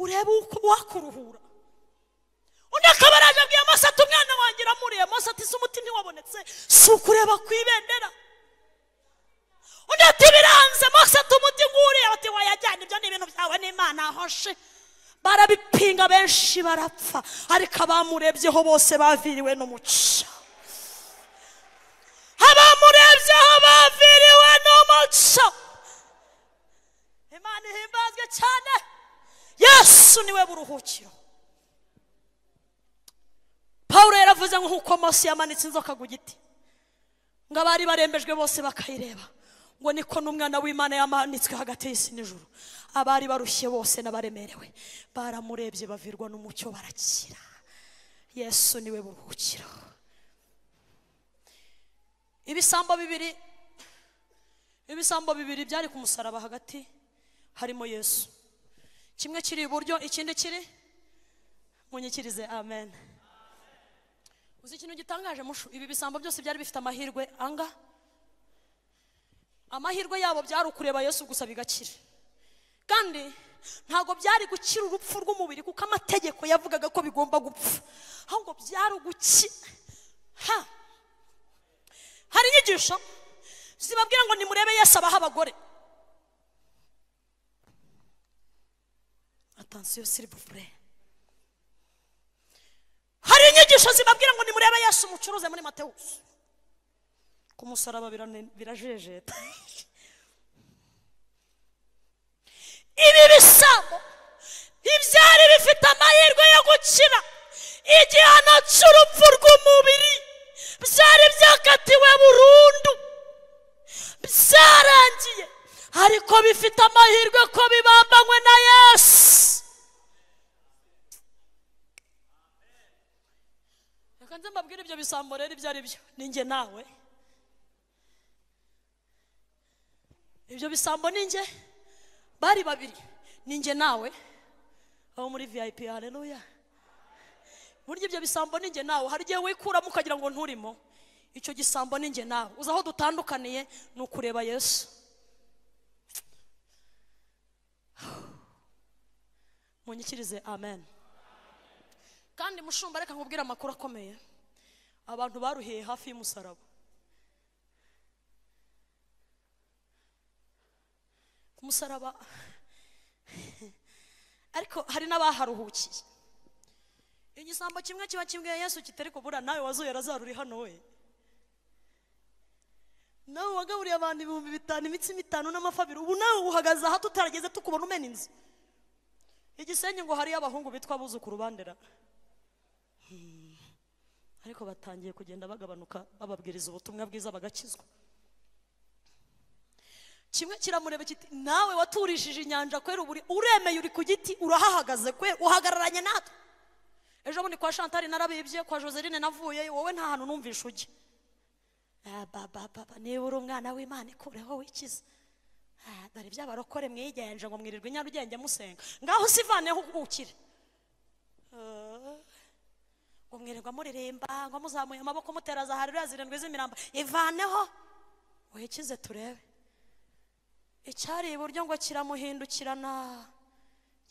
urebe uko wakuruhura undi akaba araje abwiye mose ati umwana wanjye uramuriye mose ati se umuti ntiwabonetse si ukureba ku ibendera undi ati biranze mose ati umuti nguriye ati wayajyana ibyo ni ibintu byawe n'imana ahoshe barabipinga benshi barapfa ariko abamurebyeho bose baviriwe n'umuca abamurebyeho baviriwe n'umuco imana ihimbazwe cyane yesu niwe buruhukiro pawulo yaravuze ngo nk'uko mose yamanitse inzoka ku giti ngo abari barembejwe bose bakayireba ngo niko n'umwana w'imana yamanitswe hagati y'isi n'ijuru abari barushye bose n'abaremerewe baramurebye bavirwa n'umucyo barakira yesu niwe buruhukiro ibisambo bibiri ibisambo bibiri byari ku musaraba hagati harimo yesu kimwe kiri iburyo ikindi kiri munyikirize amen uzi ikintu gitangaje mushu ibi bisambo byose byari bifite amahirwe anga amahirwe yabo byari ukureba yesu gusa bigakira kandi ntabwo byari gukira urupfu rw'umubiri kuko amategeko yavugaga ko bigomba gupfa ahubwo byari uguki ha hari inyigisho zibabwira ngo nimurebe yesu abaha abagore atansiyo sirivure hari inyigisho zibabwira ngo nimurebe yesu umucuruze muri matewusi ku musaraba birane- birajejeta ibi bisambo ibyari bifite amahirwe yo gukira igihano cy'urupfu rw'umubiri byari byakatiwe burundu byarangiye ariko bifite amahirwe ko bibambanywe na yesu reka nze mbabwire ibyo bisambo rero ibyo ari byo ni njye nawe ibyo bisambo ni njye bari babiri ni njye nawe abo muri vip haleluya burya ibyo bisambo ni njye nawe hari igihe wikuramo ukagira ngo nturimo icyo gisambo ni njye nawe uzi aho dutandukaniye ni ukureba yesu munyikirize amen kandi mushumba reka nkubwire amakuru akomeye abantu baruhiye hafi y'umusaraba ku musaraba ariko hari n'abaharuhukiye igisambo kimwe kiba kibwiye yesu kitari kubura nawe wazuye razaro uri hano we nawe wagaburiye abantu ibihumbi bitanu imitsima itanu n'amafabiri ubu nawe uhagaze aha tutarageze tukubona umena inzu igisenyi ngo hariyo abahungu bitwa abuzukuru bandera Hmm. ariko batangiye kugenda bagabanuka bababwiriza ubutumwa bwiza bagakizwa kimwe kiramureba kiti nawe waturishije inyanja kwera uburi uremeye uri ku giti urahahagaze kwe uhagararanye natwe ejo bundi kwa shantari narabibye kwa joseline navuye wowe nta hantu numvishe ujya Ah, ba, ba, ba, ba, niba uri umwana w'imana ikureho wikiza Ah, dore by'abarokore mwigenje ngo mwirirwe i nyarugenge musenga ngaho usivaneho ukire Ah, ngo mwirirwa muririmba ngo muzamuye amaboko mutera za harira zirindwi z'imirambo ivaneho wikize turebe icyari iburyo ngo kiramuhindukirana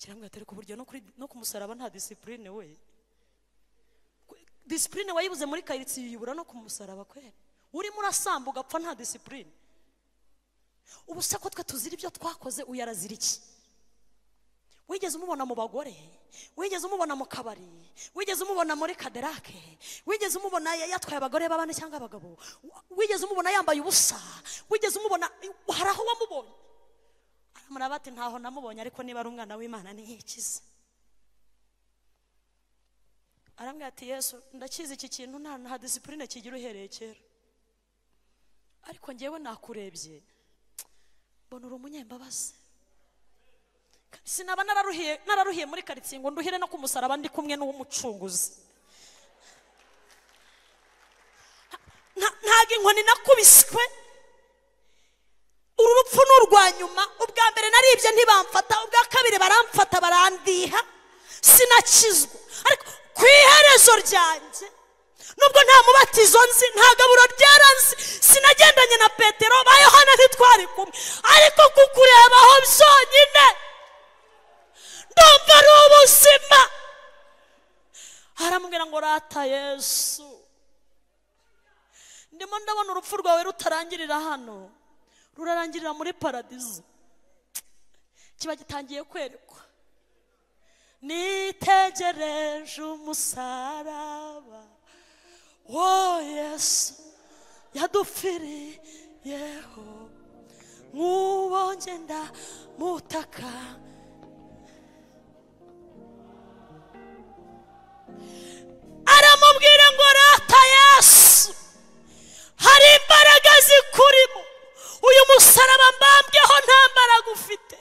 kiramubwira ati ku buryo no kuri- no ku musaraba nta disipurine we disipurine wayibuze muri karitsiye uyibura no ku musaraba kwera urimo urasamba ugapfa nta disipurine ubu se ko twe tuzira ibyo twakoze uyu arazira iki wigeze umubona mu bagore wigeze umubona mu kabari wigeze umubona muri kaderake wigeze umubona ya- yatwaye abagore b'abana cyangwa abagabo wigeze umubona yambaye ubusa wigeze umubona hari aho wamubonye aramuraba ati ntaho namubonye ariko niba ari umwana w'imana ntiyikize arambwira ati yesu ndakizi iki kintu nta nta disipurine kigira uhereye kera ariko ngewe nakurebye mbona uri umunyembabazi kandi sinaba nararuhiye nararuhiye muri karitsiye ngo nduhire no ku musaraba ndi kumwe n'uw'umucunguzi Ha- nta- ntago inkoni nakubiswe uru rupfu ni urwa nyuma ubwa mbere naribye ntibamfata ubwa kabiri baramfata barandiha sinakizwa ariko ku iherezo ryanjye nubwo nta mubatizo nzi nta gaburo ryaranzi sinagendanye na petero ba yohana ntitwari kumwe ariko kukurebaho byonyine ndumva ari ubuzima aramubwira ngo rata yesu ndimo ndabona urupfu rwawe rutarangirira hano rurarangirira muri paradizo kiba gitangiye kwerekwa nitegereje umusaraba wo yesu yadupfiriyeho nk'uwo ngenda mutaka aramubwira ngo rata yesu hari imbaraga zikurimo uyu musaraba mbambweho nta mbaraga ufite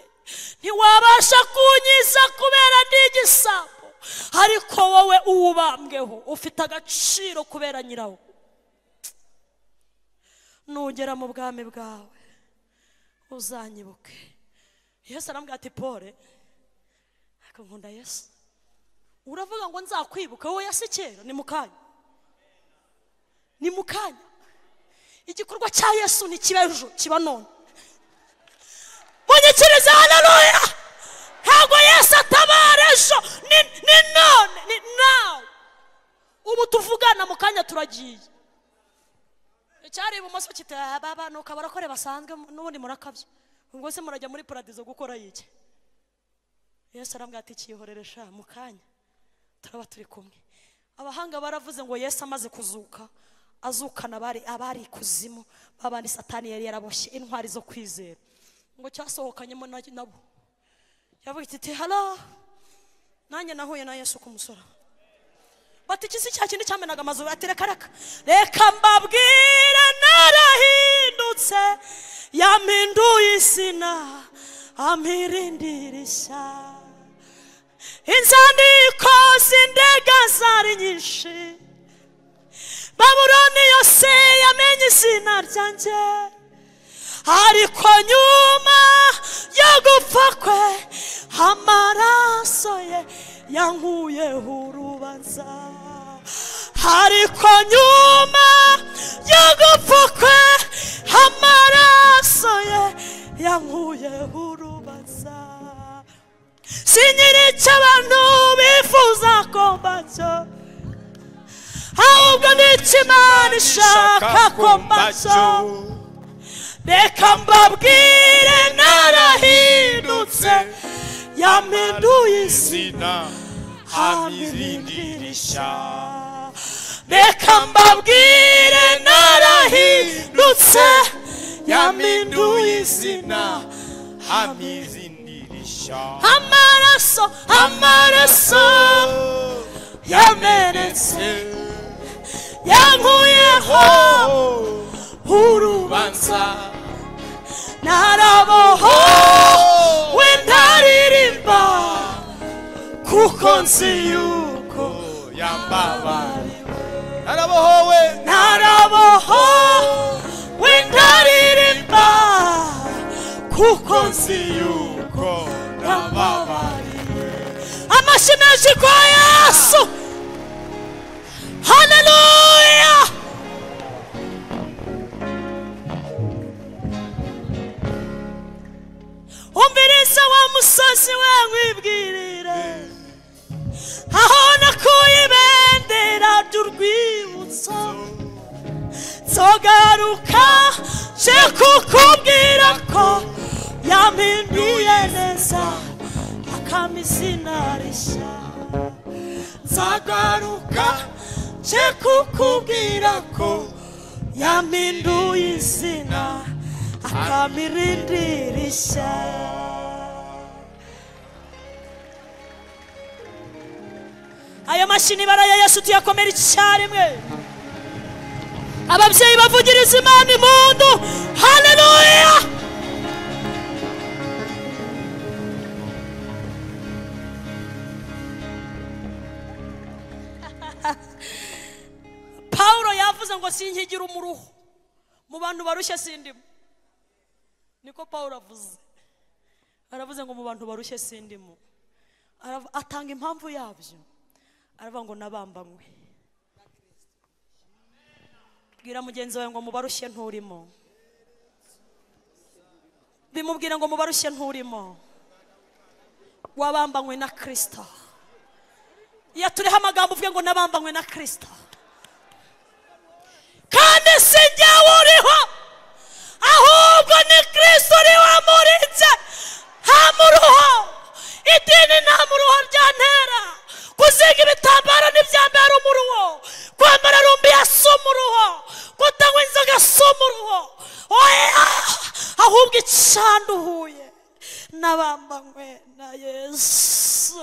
ntiwabasha kunyiza kubera ndi igisambo ariko wowe uwubambweho ufite agaciro kubera nyirawo nugera mu bwami bwawe uzanyibuke yesu arambwira ati pole ariko nkunda yesu uravuga ngo nzakwibuka wowe yasi kera ni mu kanya ni mu kanya igikorwa cya yesu ntikiba ejo kiba none munyikirize haleluya ntabwo yesu atabara ejo ni ni none ni nawe ubu tuvugana mu kanya turagiye icyari ibumoso kita baba ni ukabara kore basanzwe n'ubundi murakabya ubwo se murajya muri paradizo gukora yiki yesu arambwira ati kiyihorere sha mu kanya turaba turi kumwe abahanga baravuze ngo yesu amaze kuzuka azukana abari abari ikuzimu babandi satani yari yaraboshye intwari zo kwizera ngo cyasohokanyemo na- nabo yavuga iti ti halo nanjye nahuye na yesu ku musoro bati iki si cya kindi cyamenaga amazu ati reka reka reka mbabwire narahindutse yampinduye izina amirindira ishyaka inzandiko z'indega zari nyinshi babuloni yose yamenye izina ryanjye ariko nyuma yo gupfa kwe amaraso ye yankuyeho urubanza ariko nyuma yo gupfa kwe amaraso ye yankuyeho urubanza sinyiri cy'abantu bifuza ko mbacyo ahubwo ni icy'imana ishaka ko mbacyo reka mbabwire narahindutse yampinduye isi amirindisha reka mbabwire narahindutse yampinduye izina amizindirisha amaraso amaraso yamenetse yankuyeho urubanza naraboho wendaririmba kuko nzi yuko yambabariwe narabohowe naraboho wendaririmba kuko nzi yuko yuko nababariwe amashyi menshi kwa yesu haleluya umviriza wa musozi we wibwirire aho nakuye ibendera ry'urwibutso nzogaruka nje kukubwira ko yampinduye neza akama izina rishya nzagaruka nje kukubwira ko yampinduye izina akama irindi rishya ayo mashini baraya yesu tuyakomera icyarimwe ababyeyi bavugiriza imana impundu haleluya pawulo yavuze ngo sinkigira umuruho mu bantu barushye sindimo niko pawulo avuze aravuze ngo mu bantu barushye sindimo Arav- atanga impamvu yabyo aravuga ngo nabambanywe bwira mugenzi wawe ngo mubarushye nturimo bimubwira ngo mubarushye nturimo wabambanywe na kirisito yaturiho amagambo uvuge ngo nabambanywe na kirisito kandi si jyewe uriho ahubwo ni kirisito uri wamurinze nta muruho idini nta muruho ryantera kuzinga ibitambaro ntibyambara umuruho kwambara rumbi si umuruho kutanywa inzoga si umuruho oya ahubwo icanduhuye n'abambanywe na yesu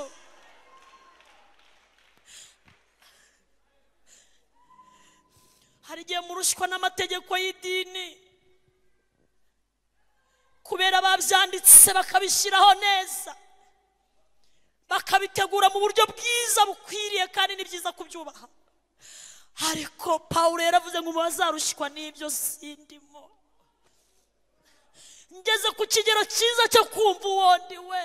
hari igihe murushywa n'amategeko y'idini kubera babyanditse bakabishyiraho neza bakabitegura mu buryo bwiza bukwiriye kandi ni byiza kubyubaha ariko pawulo yaravuze ngo bazarushywa n'ibyo sindimo ngeze ku kigero cyiza cyo kumva uwo ndi we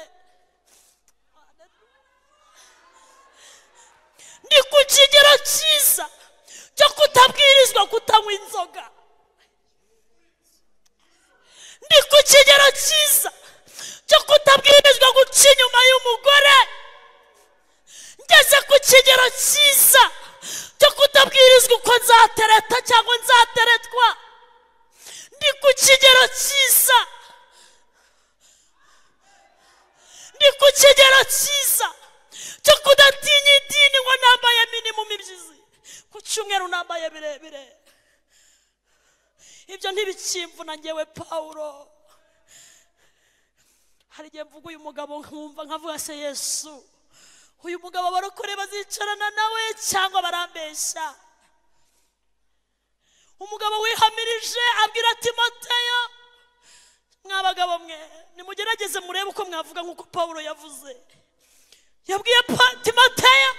ni ku kigero cyiza cyo kutabwirizwa kutanywa inzoga ndi ku kigero cyiza cyo kutabwirizwa guca inyuma y'umugore ngeze ku kigero cyiza cyo kutabwirizwa uko nzatereta cyangwa nzateretwa ndi ku kigero cyiza ndi ku kigero cyiza cyo kudatinya idini ngo nambaye minimum ibyizi ku cyumweru nambaye birebire ibyo ntibikimvuna ngewe pawulo hari igihe mvuga uyu mugabo nkumva nkavuga se yesu uyu mugabo abarokore bazicarana nawe cyangwa barambeshya umugabo wihamirije abwira timoteyo mwa bagabo mwe nimugerageze murebe uko mwavuga nk'uko pawulo yavuze yabwiye Pa- timoteyo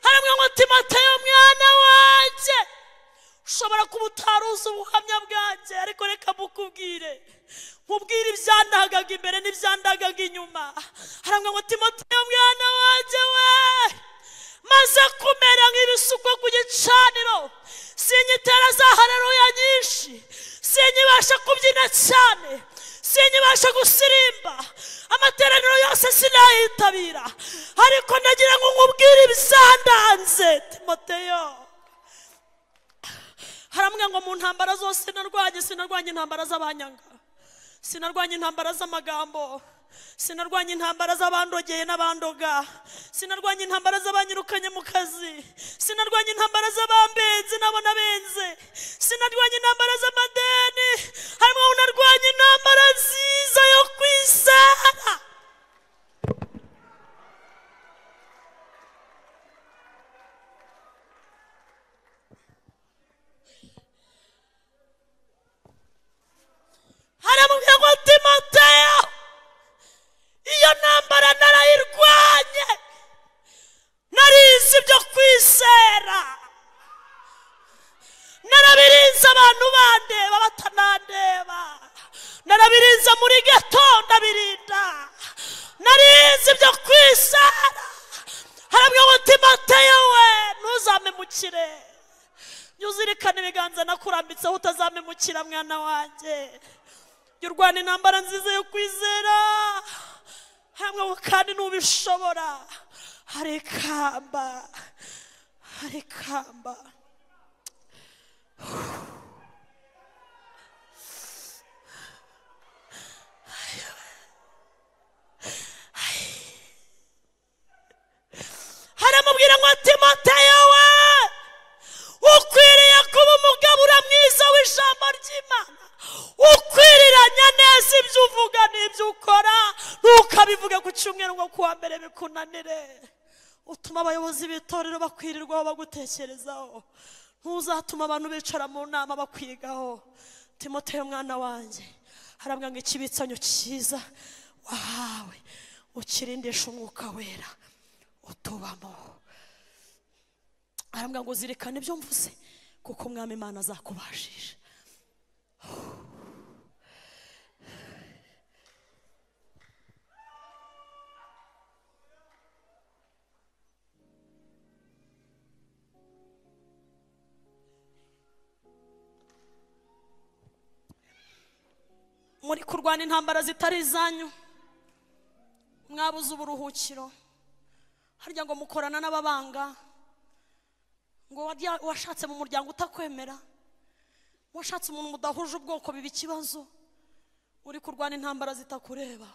haramwe ngo timoteyo mwana wanjye ushobora kuba utaruzi ubuhamya bwanjye ariko reka mukubwire mubwire ibyandagaga imbere n'ibyandagaga inyuma haramwe ngo timoteyo mwana wanjye we maze kumera nk'ibisukwa ku gicaniro sinyitera za hareruya nyinshi sinyibasha kubyina cyane sinyibasha gusirimba amateraniro yose sinayitabira ariko ndagira ngo nkubwire ibisandanze timoteyo haramwe ngo mu ntambara zose narwanye sinarwanye intambara z'abanyanga sinarwanye intambara z'amagambo sinarwanye intambara z'abandogeye n'abandoga sinarwanye intambara z'abanyirukanye mu kazi sinarwanye intambara z'abambenzi nabo nabenze sinarwanye intambara z'amadeni harimo ngo narwanye intambara nziza yo kwisana haramubwira ngo timoteyo iyo ntambara narayirwanye narizi ibyo kwizera narabirinze abantu bandeba batanandeba narabirinze muri geto ndabirinda narizi ibyo kwizera harabwira ngo timoteyo we ntuzamemukire jya uzirikana ibiganza nakurambitseho utazamemukira mwana wanjye jya urwana intambara nziza yo kwizera hamwe ngo kandi n'ubishobora hari ikamba hari ikamba haramubwira ngo timoteyo we ukwiriye kuba umugabo uramwiza w'ijambo ry'imana ukwiriranya neza ibyo uvuga n'ibyo ukora ntukabivuge ku cyumweru ngo kuwa mbere bikunanire utuma abayobozi b'itorero bakwirirwaho bagutekerezaho ntuzatuma abantu bicara mu nama bakwigaho timoteyo mwana wanjye harabwa ngo ikibitsanyo cyiza wahawe ukirindisha umwuka wera utubamo harabwa ngo zirikane ibyo mvuze kuko umwami imana azakubashije muri kurwana intambara zitari izanyu mwabuze uburuhukiro harya ngo mukorana n'ababanga ngo warya- washatse mu muryango utakwemera washatse umuntu mudahuje ubwoko biba ikibazo uri kurwana intambara zitakureba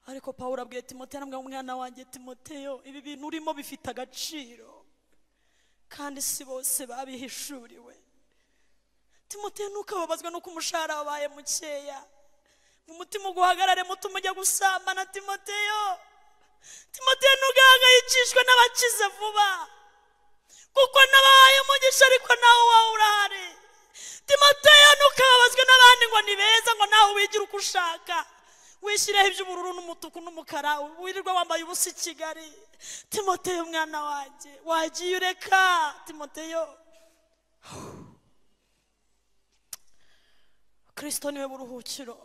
ariko pawulo abwiye timoteyo aramubwira ngo umwana wanjye timoteyo ibi bintu urimo bifite agaciro kandi si bose babihishuriwe timoteyo ntukababazwe nuko umushahara wabaye mukeya mu mutima uguhagarare muto umujya gusambana timoteyo timoteyo ntugahangayikishwe n'abakize vuba kuko nabahaye umugisha ariko nawe wawe urahari timoteyo ntukababazwe n'abandi ngo ni beza ngo nawe wigira uko ushaka wishyireho iby'ubururu n'umutuku n'umukara wirirwa wambaye ubusa i kigali timoteyo mwana wanjye wagiye ureka timoteyo kristo niwe buruhukiro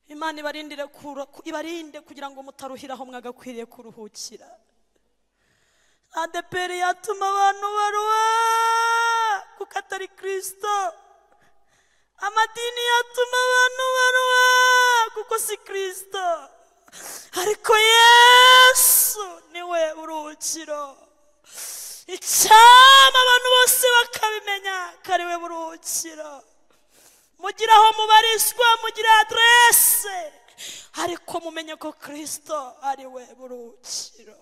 imana ibarindire kura- ku- ibarinde kugira ngo mutaruhire aho mwagakwiriye kuruhukira adeperi yatuma abantu baruha kuko atari kristo amadini yatuma abantu baruha kuko si kristo ariko yesu niwe buruhukiro icyama abantu bose bakabimenya kariwe buruhukiro mugire aho mubarizwa mugire aderese ariko mumenye ko kirisito ariwe buruhukiro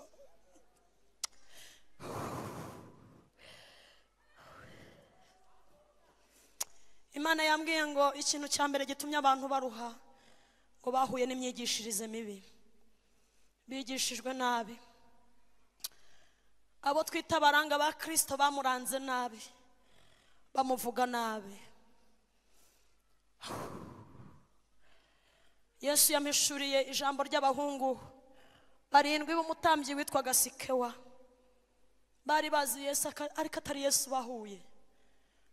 imana yambwiye ngo ikintu cya mbere gitumye abantu baruha ngo bahuye n'imyigishirize mibi bigishijwe nabi abo twita abaranga ba kirisito bamuranze nabi bamuvuga nabi yesu yamishuriye ijambo ry'abahungu barindwi b'umutambyi witwaga sikewa bari bazi yesu aka- ariko atari yesu bahuye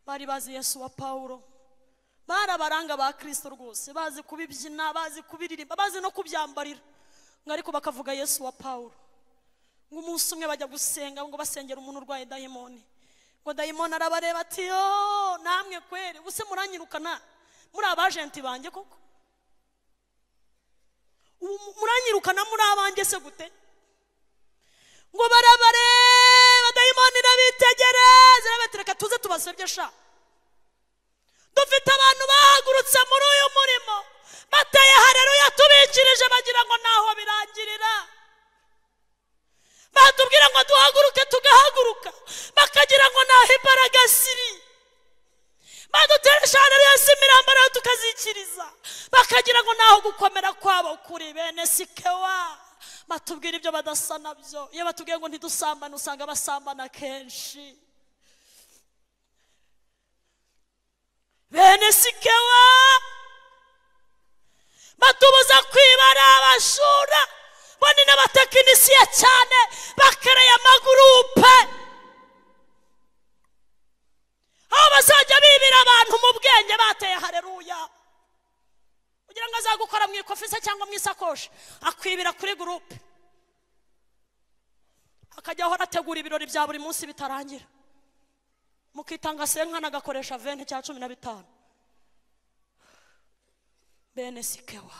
bari bazi yesu wa pawulo bari abaranga ba kirisito rwose bazi kubibyina bazi kubiririmba bazi no kubyambarira ngo ariko bakavuga yesu wa pawulo ngo umunsi umwe bajya gusenga ngo basengera umuntu urwaye dayimoni ngo dayimoni arabareba ati yo namwe kweri ubuse muranyirukana muri abajenti banjye koko Ubu mu- muranyirukana muri abanjye se gute ngo barabareba dayimoni irabitegereza irabati reka tuze tubasebye sha dufite abantu bahagurutse muri uyu murimo bateye hareruya tubikirije bagira ngo ntaho birangirira batubwira ngo duhaguruke tugahaguruka bakagira ngo ntaho imbaraga ziri baduteresha hano yose imirambo nayo tukazikiriza bakagira ngo ntaho gukomera kwabo kuri bene sikewa batubwira ibyo badasa nabyo iyo batubwiye ngo ntidusambane usanga basambana kenshi bene sikewa batubuza kwibara abashura bo ni n'abatekinisiye cyane bakereye amagurupe aho bazajya bibira abantu mu bwenge bateye hareruya kugira ngo azagukora mu ikofi se cyangwa mu isakoshi akwibira kuri gurupe akajya ahora ategura ibirori bya buri munsi bitarangira mukitanga senkana agakoresha venti cya cumi na bitanu bene sikewa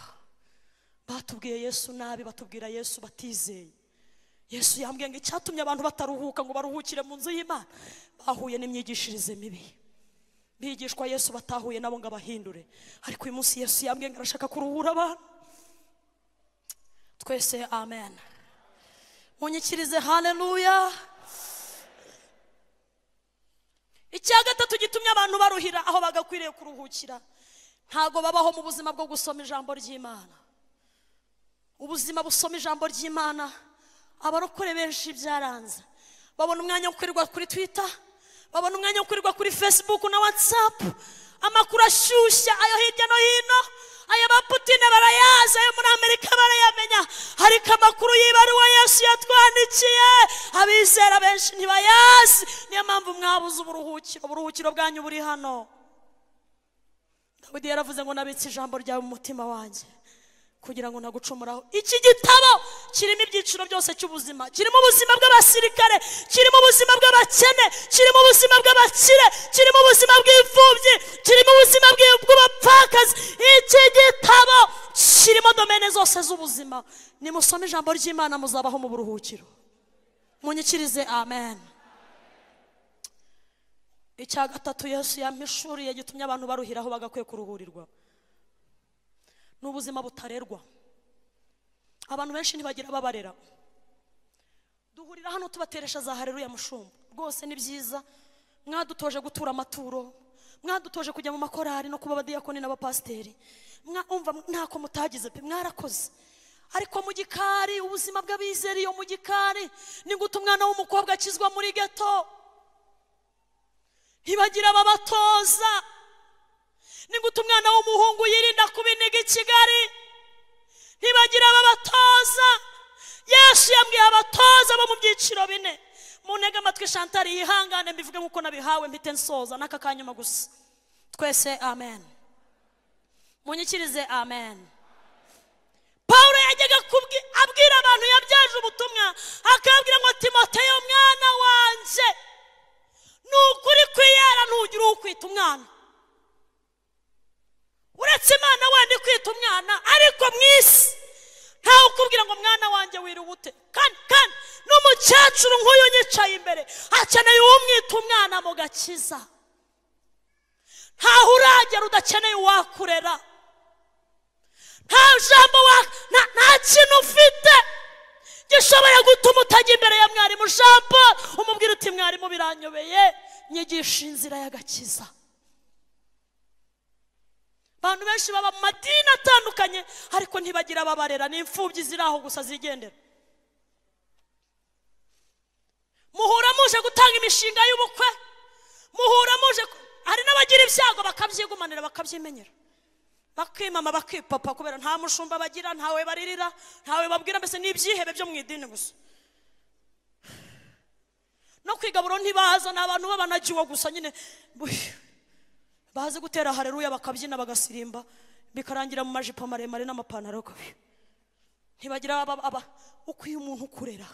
batubwiye yesu nabi batubwira yesu batizeye yesu yambwiye ngo icyatumye abantu bataruhuka ngo baruhukire mu nzu y'imana bahuye n'imyigishirize mibi bigishwa yesu batahuye nabo ngo abahindure ariko uyu munsi yesu yambwiye ngo arashaka kuruhura abantu twese amen munyikirize haleluya icya gatatu gitumye abantu baruhira aho bagakwiriye kuruhukira ntago babaho mu buzima bwo gusoma ijambo ry'imana ubuzima busoma ijambo ry'imana abarokore benshi byaranze babona umwanya wo kwirirwa kuri twita babona umwanya wo kurirwa kuri facebook na whatsapp amakuru ashyushya ayo hirya no hino aya ba putine barayazi ayo muri amerika barayamenya ariko amakuru y'ibaruwa yesu yatwandikiye abizera benshi ntibayazi niyo mpamvu mwabuze uburuhukiro uburuhukiro bwanyu buri hano dawidi yaravuze ngo nabitse ijambo ryawe mu mutima wanjye kugira ngo ntagucumuraho iki gitabo kirimo ibyiciro byose cy'ubuzima kirimo ubuzima bw'abasirikare kirimo ubuzima bw'abakene kirimo ubuzima bw'abakire kirimo ubuzima bw'imfubyi kirimo ubuzima bw'i- bw'abapfakazi iki gitabo kirimo domene zose z'ubuzima nimusome ijambo ry'imana muzabaho mu buruhukiro munyikirize amen icya gatatu yesu yampishuriye gitumye abantu baruhiraho bagakwiye kuruhurirwa ni ubuzima butarerwa abantu benshi ntibagira ababarera duhurira hano tubateresha za hareruya mushumba rwose ni byiza mwadutoje gutura amaturo mwadutoje kujya mu makorari no kuba abadiyakoni n'abapasiteri Mwa- umva ntako mutagize pe mwarakoze ariko mu gikari ubuzima bw'abizera iyo mu gikari ni gute umwana w'umukobwa akizwa muri geto ntibagira ababatoza ni gute umwana w'umuhungu yirinda kubiniga i kigali ntibagira ababatoza yesu yambwiye abatoza bo mu byiciro bine muntege amatwi shantari yihangane mbivuge nk'uko nabihawe mpite nsoza n'aka kanyuma gusa twese amen munyikirize amen pawulo yajyaga kubwi- abwira abantu yabyaje ubutumwa akababwira ngo timoteyo mwana wanjye ni ukuri kwiyara ntugire ukwita umwana uretse imana wenda kwita umwana ariko mu isi ntawe ukubwira ngo mwana wanjye wiriwe ute kandi kandi n'umukecuru nk'uyu unyicaye imbere akeneye uwumwita umwana mu gakiza ntaho uragera udakeneye uwakurera nta jambo wa nta- nta kintu ufite gishobora gutuma utajya imbere ya mwarimu jean paul umubwira uti mwarimu biranyobeye nyigisha inzira y'agakiza abantu benshi baba mu madini atandukanye ariko ntibagira ababarera ni imfubyi ziri aho gusa zigendera muhura muje gutanga imishinga y'ubukwe muhura muje ku- hari n'abagira ibyago bakabyigumanira bakabyimenyera bakimama bakipapa kubera nta mushumba bagira ntawe baririra ntawe babwira mbese ni ibyihebe byo mu idini gusa no kwigaburo ntibaza ni abantu babanagiwe gusa nyine buh. bazi gutera hareruya bakabyina bagasirimba bikarangira mu majipo maremare n'amapantaro kabi ntibagira aba aba ukwiye umuntu ukurera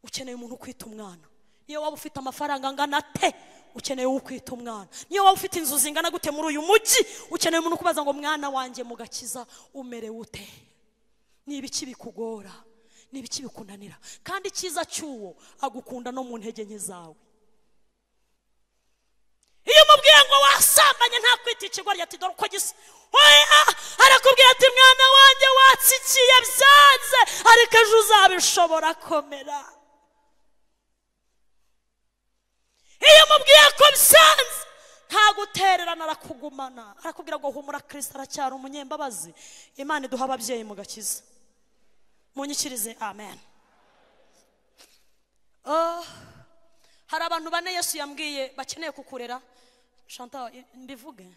ukeneye umuntu ukwita umwana niyo waba ufite amafaranga angana te ukeneye uwo ukwita umwana niyo waba ufite inzu zingana gute muri uyu mujyi ukeneye umuntu ukubaza ngo mwana wanjye mugakiza umerewe ute ni ibiki bikugora ni ibiki bikunanira kandi icyiza cy'uwo agukunda no mu ntege nke zawe iyo umubwiye ngo wasambanye nta kwita ikigo rya dore uko gisa oya arakubwira ati mwana wanjye watsikiye byanze ariko ejo uzabishobora komera iyo umubwiye ko byanze nta gutererana arakugumana arakubwira ngo humura kirisita aracyari umunyembabazi imana iduha ababyeyi mu gakiza munyikirize amen Oh. hari abantu bane yesu yambwiye bakeneye kukurera shanta i- mbivuge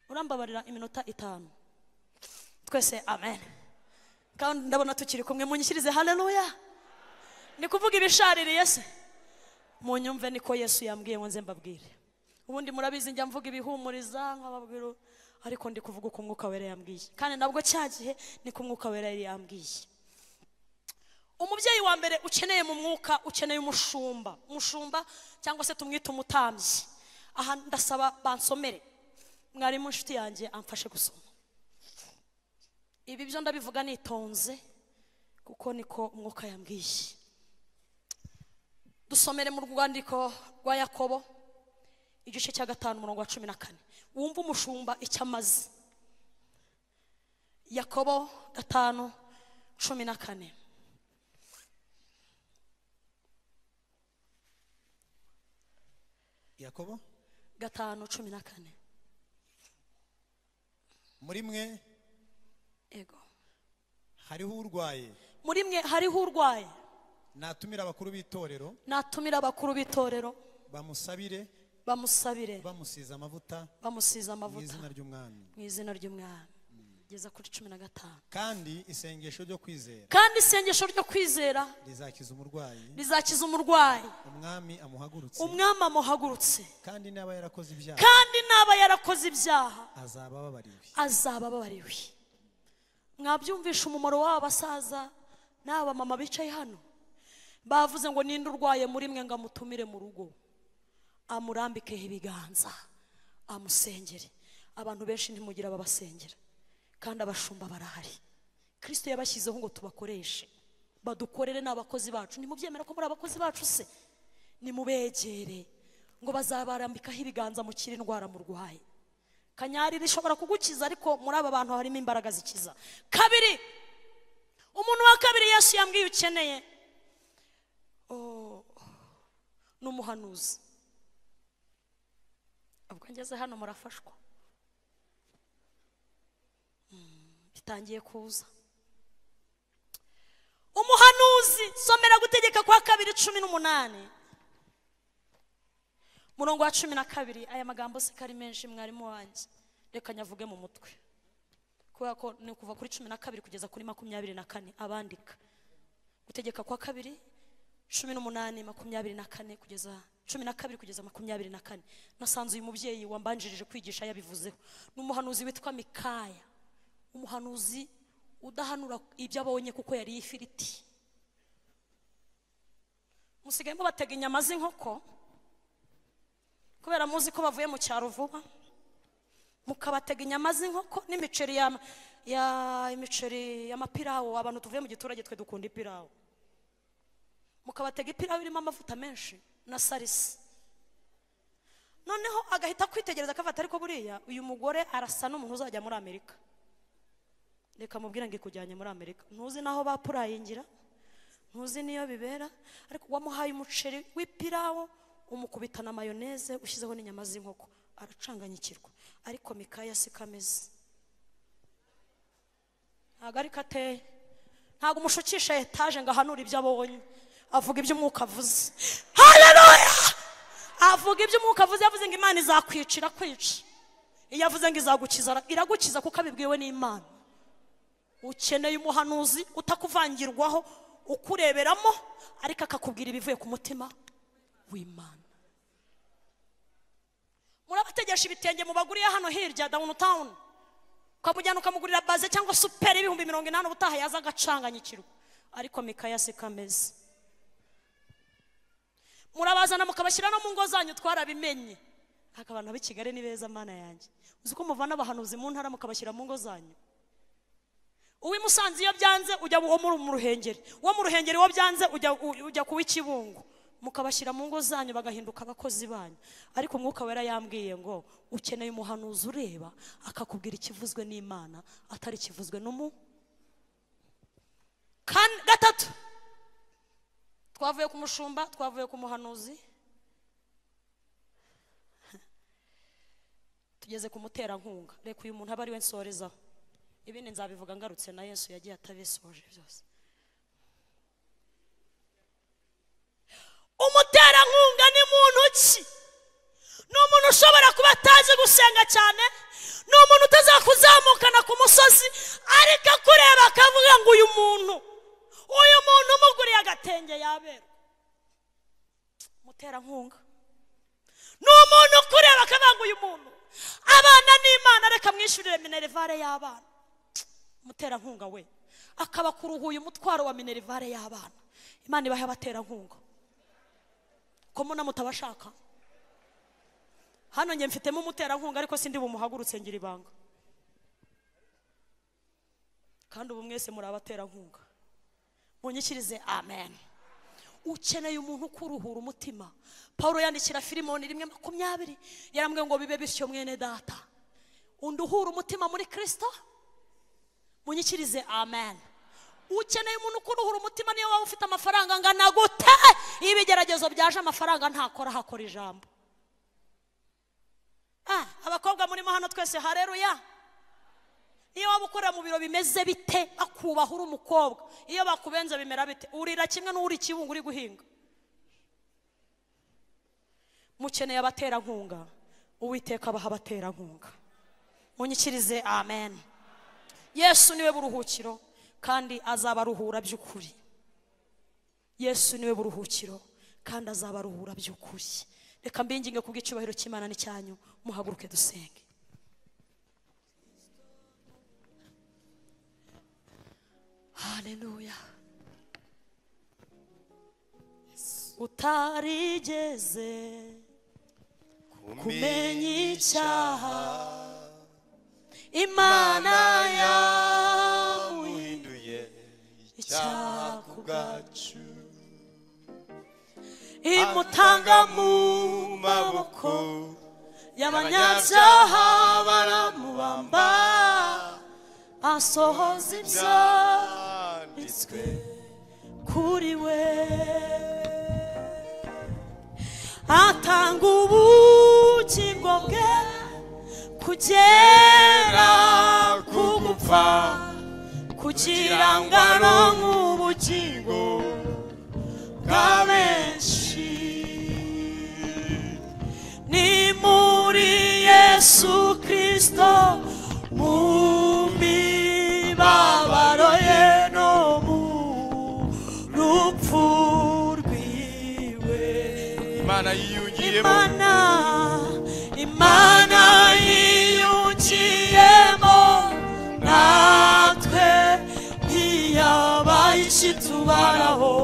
urambabarira iminota itanu twese amen kandi ndabona tukiri kumwe munyishyirize haleluya ni kuvuga ibishaririye se munyumve niko yesu yambwiye ngo nze mbabwire ubundi murabizi njya mvuga ibihumuriza nkababwira u- ariko ndi kuvuga uko umwuka wera yambwiye kandi nabwo cya gihe niko umwuka wera yari yambwiye umubyeyi wa mbere ukeneye mu mwuka ukeneye umushumba umushumba cyangwa se tumwite umutambyi aha ndasaba bansomere mwarimu inshuti yanjye amfashe gusoma ibi byo ndabivuga nitonze kuko niko umwuka yambwiye dusomere mu rwandiko rwa yakobo igice cya gatanu umurongo wa cumi na kane wumve umushumba icyo amaze yakobo gatanu cumi na kane yakobo gatanu cumi na kane muri mwe ego hariho urwaye muri mwe hariho urwaye natumira abakuru b'itorero natumira abakuru b'itorero bamusabire bamusabire bamusize amavuta bamusize mu amavuta izina ry'umwami mu izina ry'umwami geza kuri cumi na gatanu kandi isengesho ryo kwizera kandi isengesho ryo kwizera rizakiza umurwayi rizakiza umurwayi umwami amuhagurutse umwami amuhagurutse kandi niba yarakoze ibyaha kandi naba yarakoze ibyaha azaba ababariwe azaba ababariwe mwabyumvisha umumaro w'aba basaza n'aba mama bicaye hano bavuze ngo ninde urwaye muri mwe ngo amutumire mu rugo amurambikeho ibiganza amusengere abantu benshi ntimugira ababasengera kandi abashumba barahari kirisito yabashyizeho ngo tubakoreshe badukorere n'abakozi bacu ntimubyemera ko muri abakozi bacu se nimubegere ngo bazabarambikaho ibiganza mukire indwara murwaye kanyari rishobora kugukiza ariko muri aba bantu harimo imbaraga zikiza kabiri umuntu wa kabiri yesu yambwiye ukeneye Oh, ni umuhanuzi ubwo ngeze hano murafashwa Mm, bitangiye kuza umuhanuzi somera gutegeka kwa kabiri cumi n'umunani murongo wa cumi na kabiri aya magambo se ko ari menshi mwarimu wanjye reka nyavuge mu mutwe kubera ko ni kuva kuri cumi na kabiri kugeza kuri makumyabiri na kane abandika gutegeka kwa kabiri cumi n'umunani makumyabiri na kane kugeza cumi na kabiri kugeza makumyabiri na kane nasanze uyu mubyeyi wambanjirije kwigisha yabivuzeho ni umuhanuzi witwa mikaya umuhanuzi udahanura ibyo abonye kuko yariye ifiriti musigayemo batega inyama z'inkoko kubera muzi ko bavuye mu cyaro vuba mukabatega inyama z'inkoko n'imiceri ya, ya imiceri y'amapirawo abantu tuvuye mu giturage twe dukunda ipirawo mukabatega ipirawo irimo amavuta menshi na salisi noneho agahita kwitegereza akafata ariko buriya uyu mugore arasa n'umuntu uzajya muri amerika reka mubwire ngo ikujyanye muri amerika ntuzi n'aho bapurayingira ntuzi n'iyo bibera ariko wamuhaye umuceri w'ipirawo umukubita na mayoneze ushyizeho n'inyama z'inkoko aracanganyikirwa ariko mikaya si kameze ntabwo ariko ateye ntabwo umushukisha etaje ngo ahanure ibyo abonye avuga ibyo umwuka avuze haleluya avuga ibyo umwuka avuze yavuze ngo imana izakwica irakwica iyo avuze ngo izagukiza ara- iragukiza kuko abibwiwe n'imana ukeneye umuhanuzi utakuvangirwaho ukureberamo ariko akakubwira ibivuye ku mutima w'imana murabategesha ibitenge mubaguriye hano hirya downtown ukamujyana ukamugurira baze cyangwa superi ibihumbi mirongo inani ubutaha yaza agacanganyikirwa ariko mikaya si kameze murabazana mukabashyira no mu ngo zanyu twarabimenye ariko abantu b'i kigali ni beza mana yanjye uzi ko muvana abahanuzi mu ntara mukabashyira mu ngo zanyu uw'i musanze iyo byanze ujya uwo muri mu ruhengeri uwo mu ruhengeri iyo byanze ujya u- ujya ku w'ikibungo mukabashyira mu ngo zanyu bagahinduka abakozi banyu ariko umwuka wera yambwiye ngo ukeneye umuhanuzi ureba akakubwira ikivuzwe n'imana atari ikivuzwe n'umu Kan- gatatu twavuye ku mushumba twavuye ku muhanuzi tugeze ku muterankunga reka uyu muntu abe ari we nsorezaho ibindi nzabivuga ngarutse na yesu yagiye atabisoje byose umuterankunga ni muntu ki ni umuntu ushobora kuba atazi gusenga cyane ni umuntu utazakuzamukana ku musozi ariko akureba akavuga ngo uyu muntu uyu muntu umuguriye agatenge yabera umuterankunga ni umuntu ukureba akavuga ngo uyu muntu abana n'imana reka mwishyurire minerivare y'abana umuterankunga we akabakuruhuye umutwaro wa minerivare y'abana imana ibahe abaterankunga ko muna mutabashaka hano njye mfitemo umuterankunga ariko sindi bumuhagurutse ngira ibanga kandi ubu mwese muri abaterankunga munyikirize amen ukeneye umuntu ukuruhura umutima paul yandikira filimoni rimwe makumyabiri yarambwiye ngo bibe bityo mwene data undi uhura umutima muri kirisito munyikirize amen ukeneye umuntu ukuruhura umutima niyo waba ufite amafaranga angana gute iyo ibigeragezo byaje amafaranga ntakora hakora ijambo Ah, abakobwa murimo hano twese hareruya iyo waba ukorera mu biro bimeze bite akubaha uri umukobwa iyo bakubenze bimera bite urira kimwe n'uri ikibungo uri guhinga mukeneye abaterankunga uwiteka abaha abaterankunga munyikirize amen yesu niwe buruhukiro kandi azabaruhura by'ukuri yesu niwe buruhukiro kandi azabaruhura by'ukuri reka mbinginge ku bw'icyubahiro cy'imana n'icyanyu muhaguruke dusenge haleluya utarigeze kumenya icyaha imana yamuye yamuhinduye icyaha icyaha ku ku bwacu imutanga mu maboko y'abanyabyaha abanyabyaha baramubamba asohoza ibyo byanditswe kuri we atanga ubugingo bwe kugera ku gupfa kugira ngo aronke ubugingo bwa benshi ni muri yesu kirisito mu mibabaro ye no mu rupfu rwiwe imana yiyungiyemo imana imana yiyungiyemo natwe ntiyabaye ikitubaraho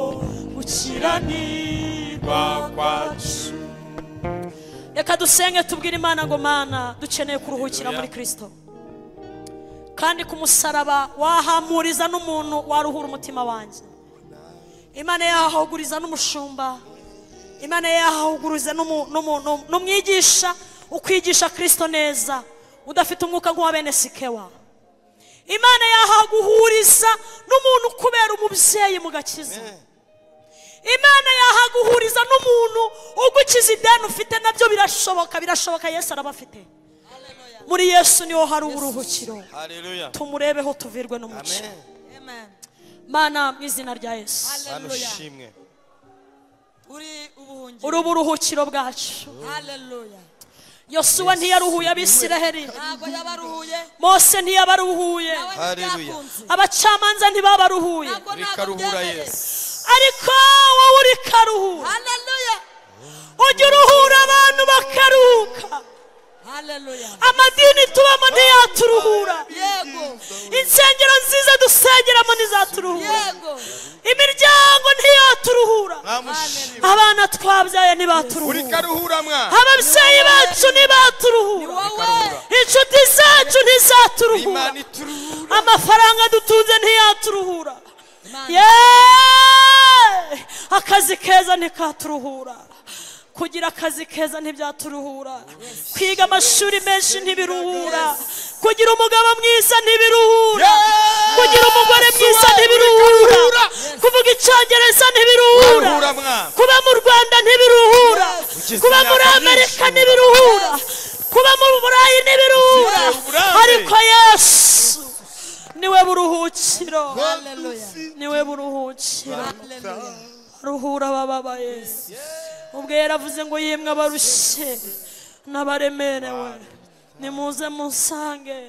gukiranirwa kwacu reka dusenge tubwire imana ngo mana dukeneye kuruhukira muri kirisito kandi ku musaraba wahamuriza n'umuntu waruhura umutima wanjye imana yahahuguriza n'umushumba imana yahahuguriza n'umu- n'umu- n'umu- n'umwigisha ukwigisha kirisito neza udafite umwuka nk'uwa bene sikewa imana yahaguhuriza n'umuntu kubera umubyeyi mu gakiza imana yahaguhuriza n'umuntu ugukiza ideni ufite nabyo birashoboka birashoboka yesu arabafite muri yesu niho hari uburuhukiro haleluya tumurebeho tuvirwe n'umucyo amen Amen. mana mu izina rya yesu mana Hallelujah. ushimwe Uri ubuhungiro. uri uburuhukiro bwacu Hallelujah. yosuwa ntiyaruhuye abisiraheri Ntabwo yabaruhuye. mose ntiyabaruhuye Nawe Hallelujah. ntibyakunze. abacamanza ntibabaruhuye Ntabwo reka ntabwo ruhura byemereye. yesu ariko wowe uri karuhura Hallelujah. ujya uruhura abantu bakaruhuka Hallelujah. amadini tubamo ntiyaturuhura Yego. insengero nziza dusengeramo ntizaturuhura Yego. imiryango ntiyaturuhura mwamushimwe abana twabyaye uri ntibaturuhura karuhura mwa ababyeyi bacu Ni ntibaturuhura wowe. inshuti zacu ntizaturuhura imana ituruhura amafaranga dutunze ntiyaturuhura Imana. Yeee! akazi keza ntikaturuhura kugira akazi keza ntibyaturuhura kwiga amashuri menshi ntibiruhura kugira umugabo mwiza ntibiruhura Yesu kugira umugore mwiza wawe ntibiruhura kuvuga icyongereza ntibiruhura Karuhura mwana. kuba mu rwanda ntibiruhura Ukize kuba muri imyaka amerika myinshi. ntibiruhura kuba mu burayi ntibiruhura Ukize uburambe. ariko yesu niwe buruhukiro Hallelujah. niwe buruhukiro Hallelujah. ruhura abababaye ubwo yaravuze ngo yimwe abarushye n'abaremerewe nimuze munsange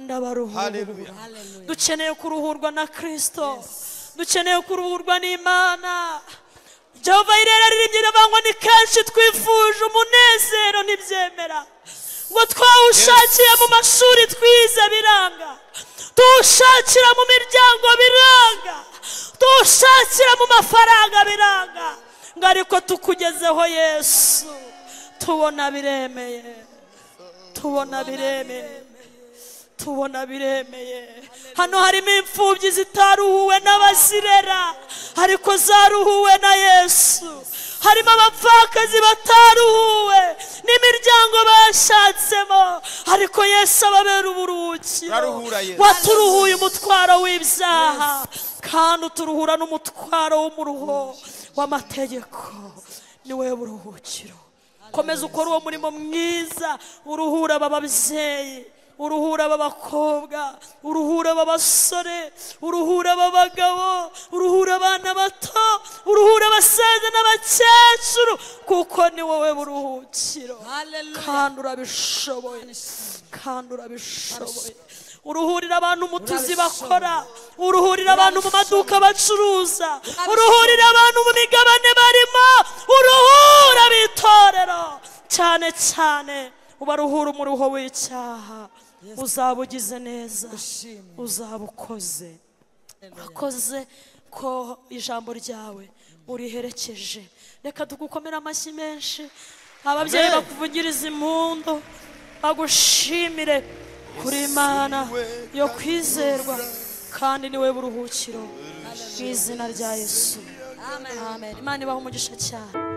ndabaruhura haleluya Hallelujah. dukeneye kuruhurwa na kirisito dukeneye kuruhurwa n'imana jehova irera riribye riravangwa ni kenshi twifuje umunezero ntibyemera ngo twawushakire mu mashuri twize biranga tuwushakira mu miryango biranga tuwushakira mu mafaranga biranga ngo ariko tukugezeho yesu tubona biremeye tubona biremeye tubona biremeye hano harimo imfubyi zitaruhuwe n'abazirera ariko zaruhuwe na yesu harimo abapfakazi bataruhuwe n'imiryango bashatsemo ariko yesu ababera uburuhukiro Uraruhura, Yesu. waturuhuye umutwaro w'ibyaha kandi uturuhura n'umutwaro w'umuruho w'amategeko niwe buruhukiro komeza ukora uwo murimo mwiza uruhura aba babyeyi uruhura aba bakobwa uruhura aba basore uruhura aba bagabo uruhura abana bato uruhura abasaza n'abakecuru kuko ni wowe buruhukiro Hallelujah. kandi urabishoboye kandi urabishoboye uruhurira abantu mu tuzi bakora uruhurira abantu mu maduka bacuruza uruhurira abantu mu migabane barimo uruhura b'itorero cyane cyane ubaruhura umuruho w'icyaha uzaba ugize neza Ushimwe. uzaba ukoze urakoze ko ijambo ryawe uriherekeje reka tugukomere amashyi menshi ababyeyi bakuvugiriza impundu bagushimire kuri imana yo kwizerwa kandi niwe buruhukiro mu izina rya yesu amen imana ibaha umugisha cyane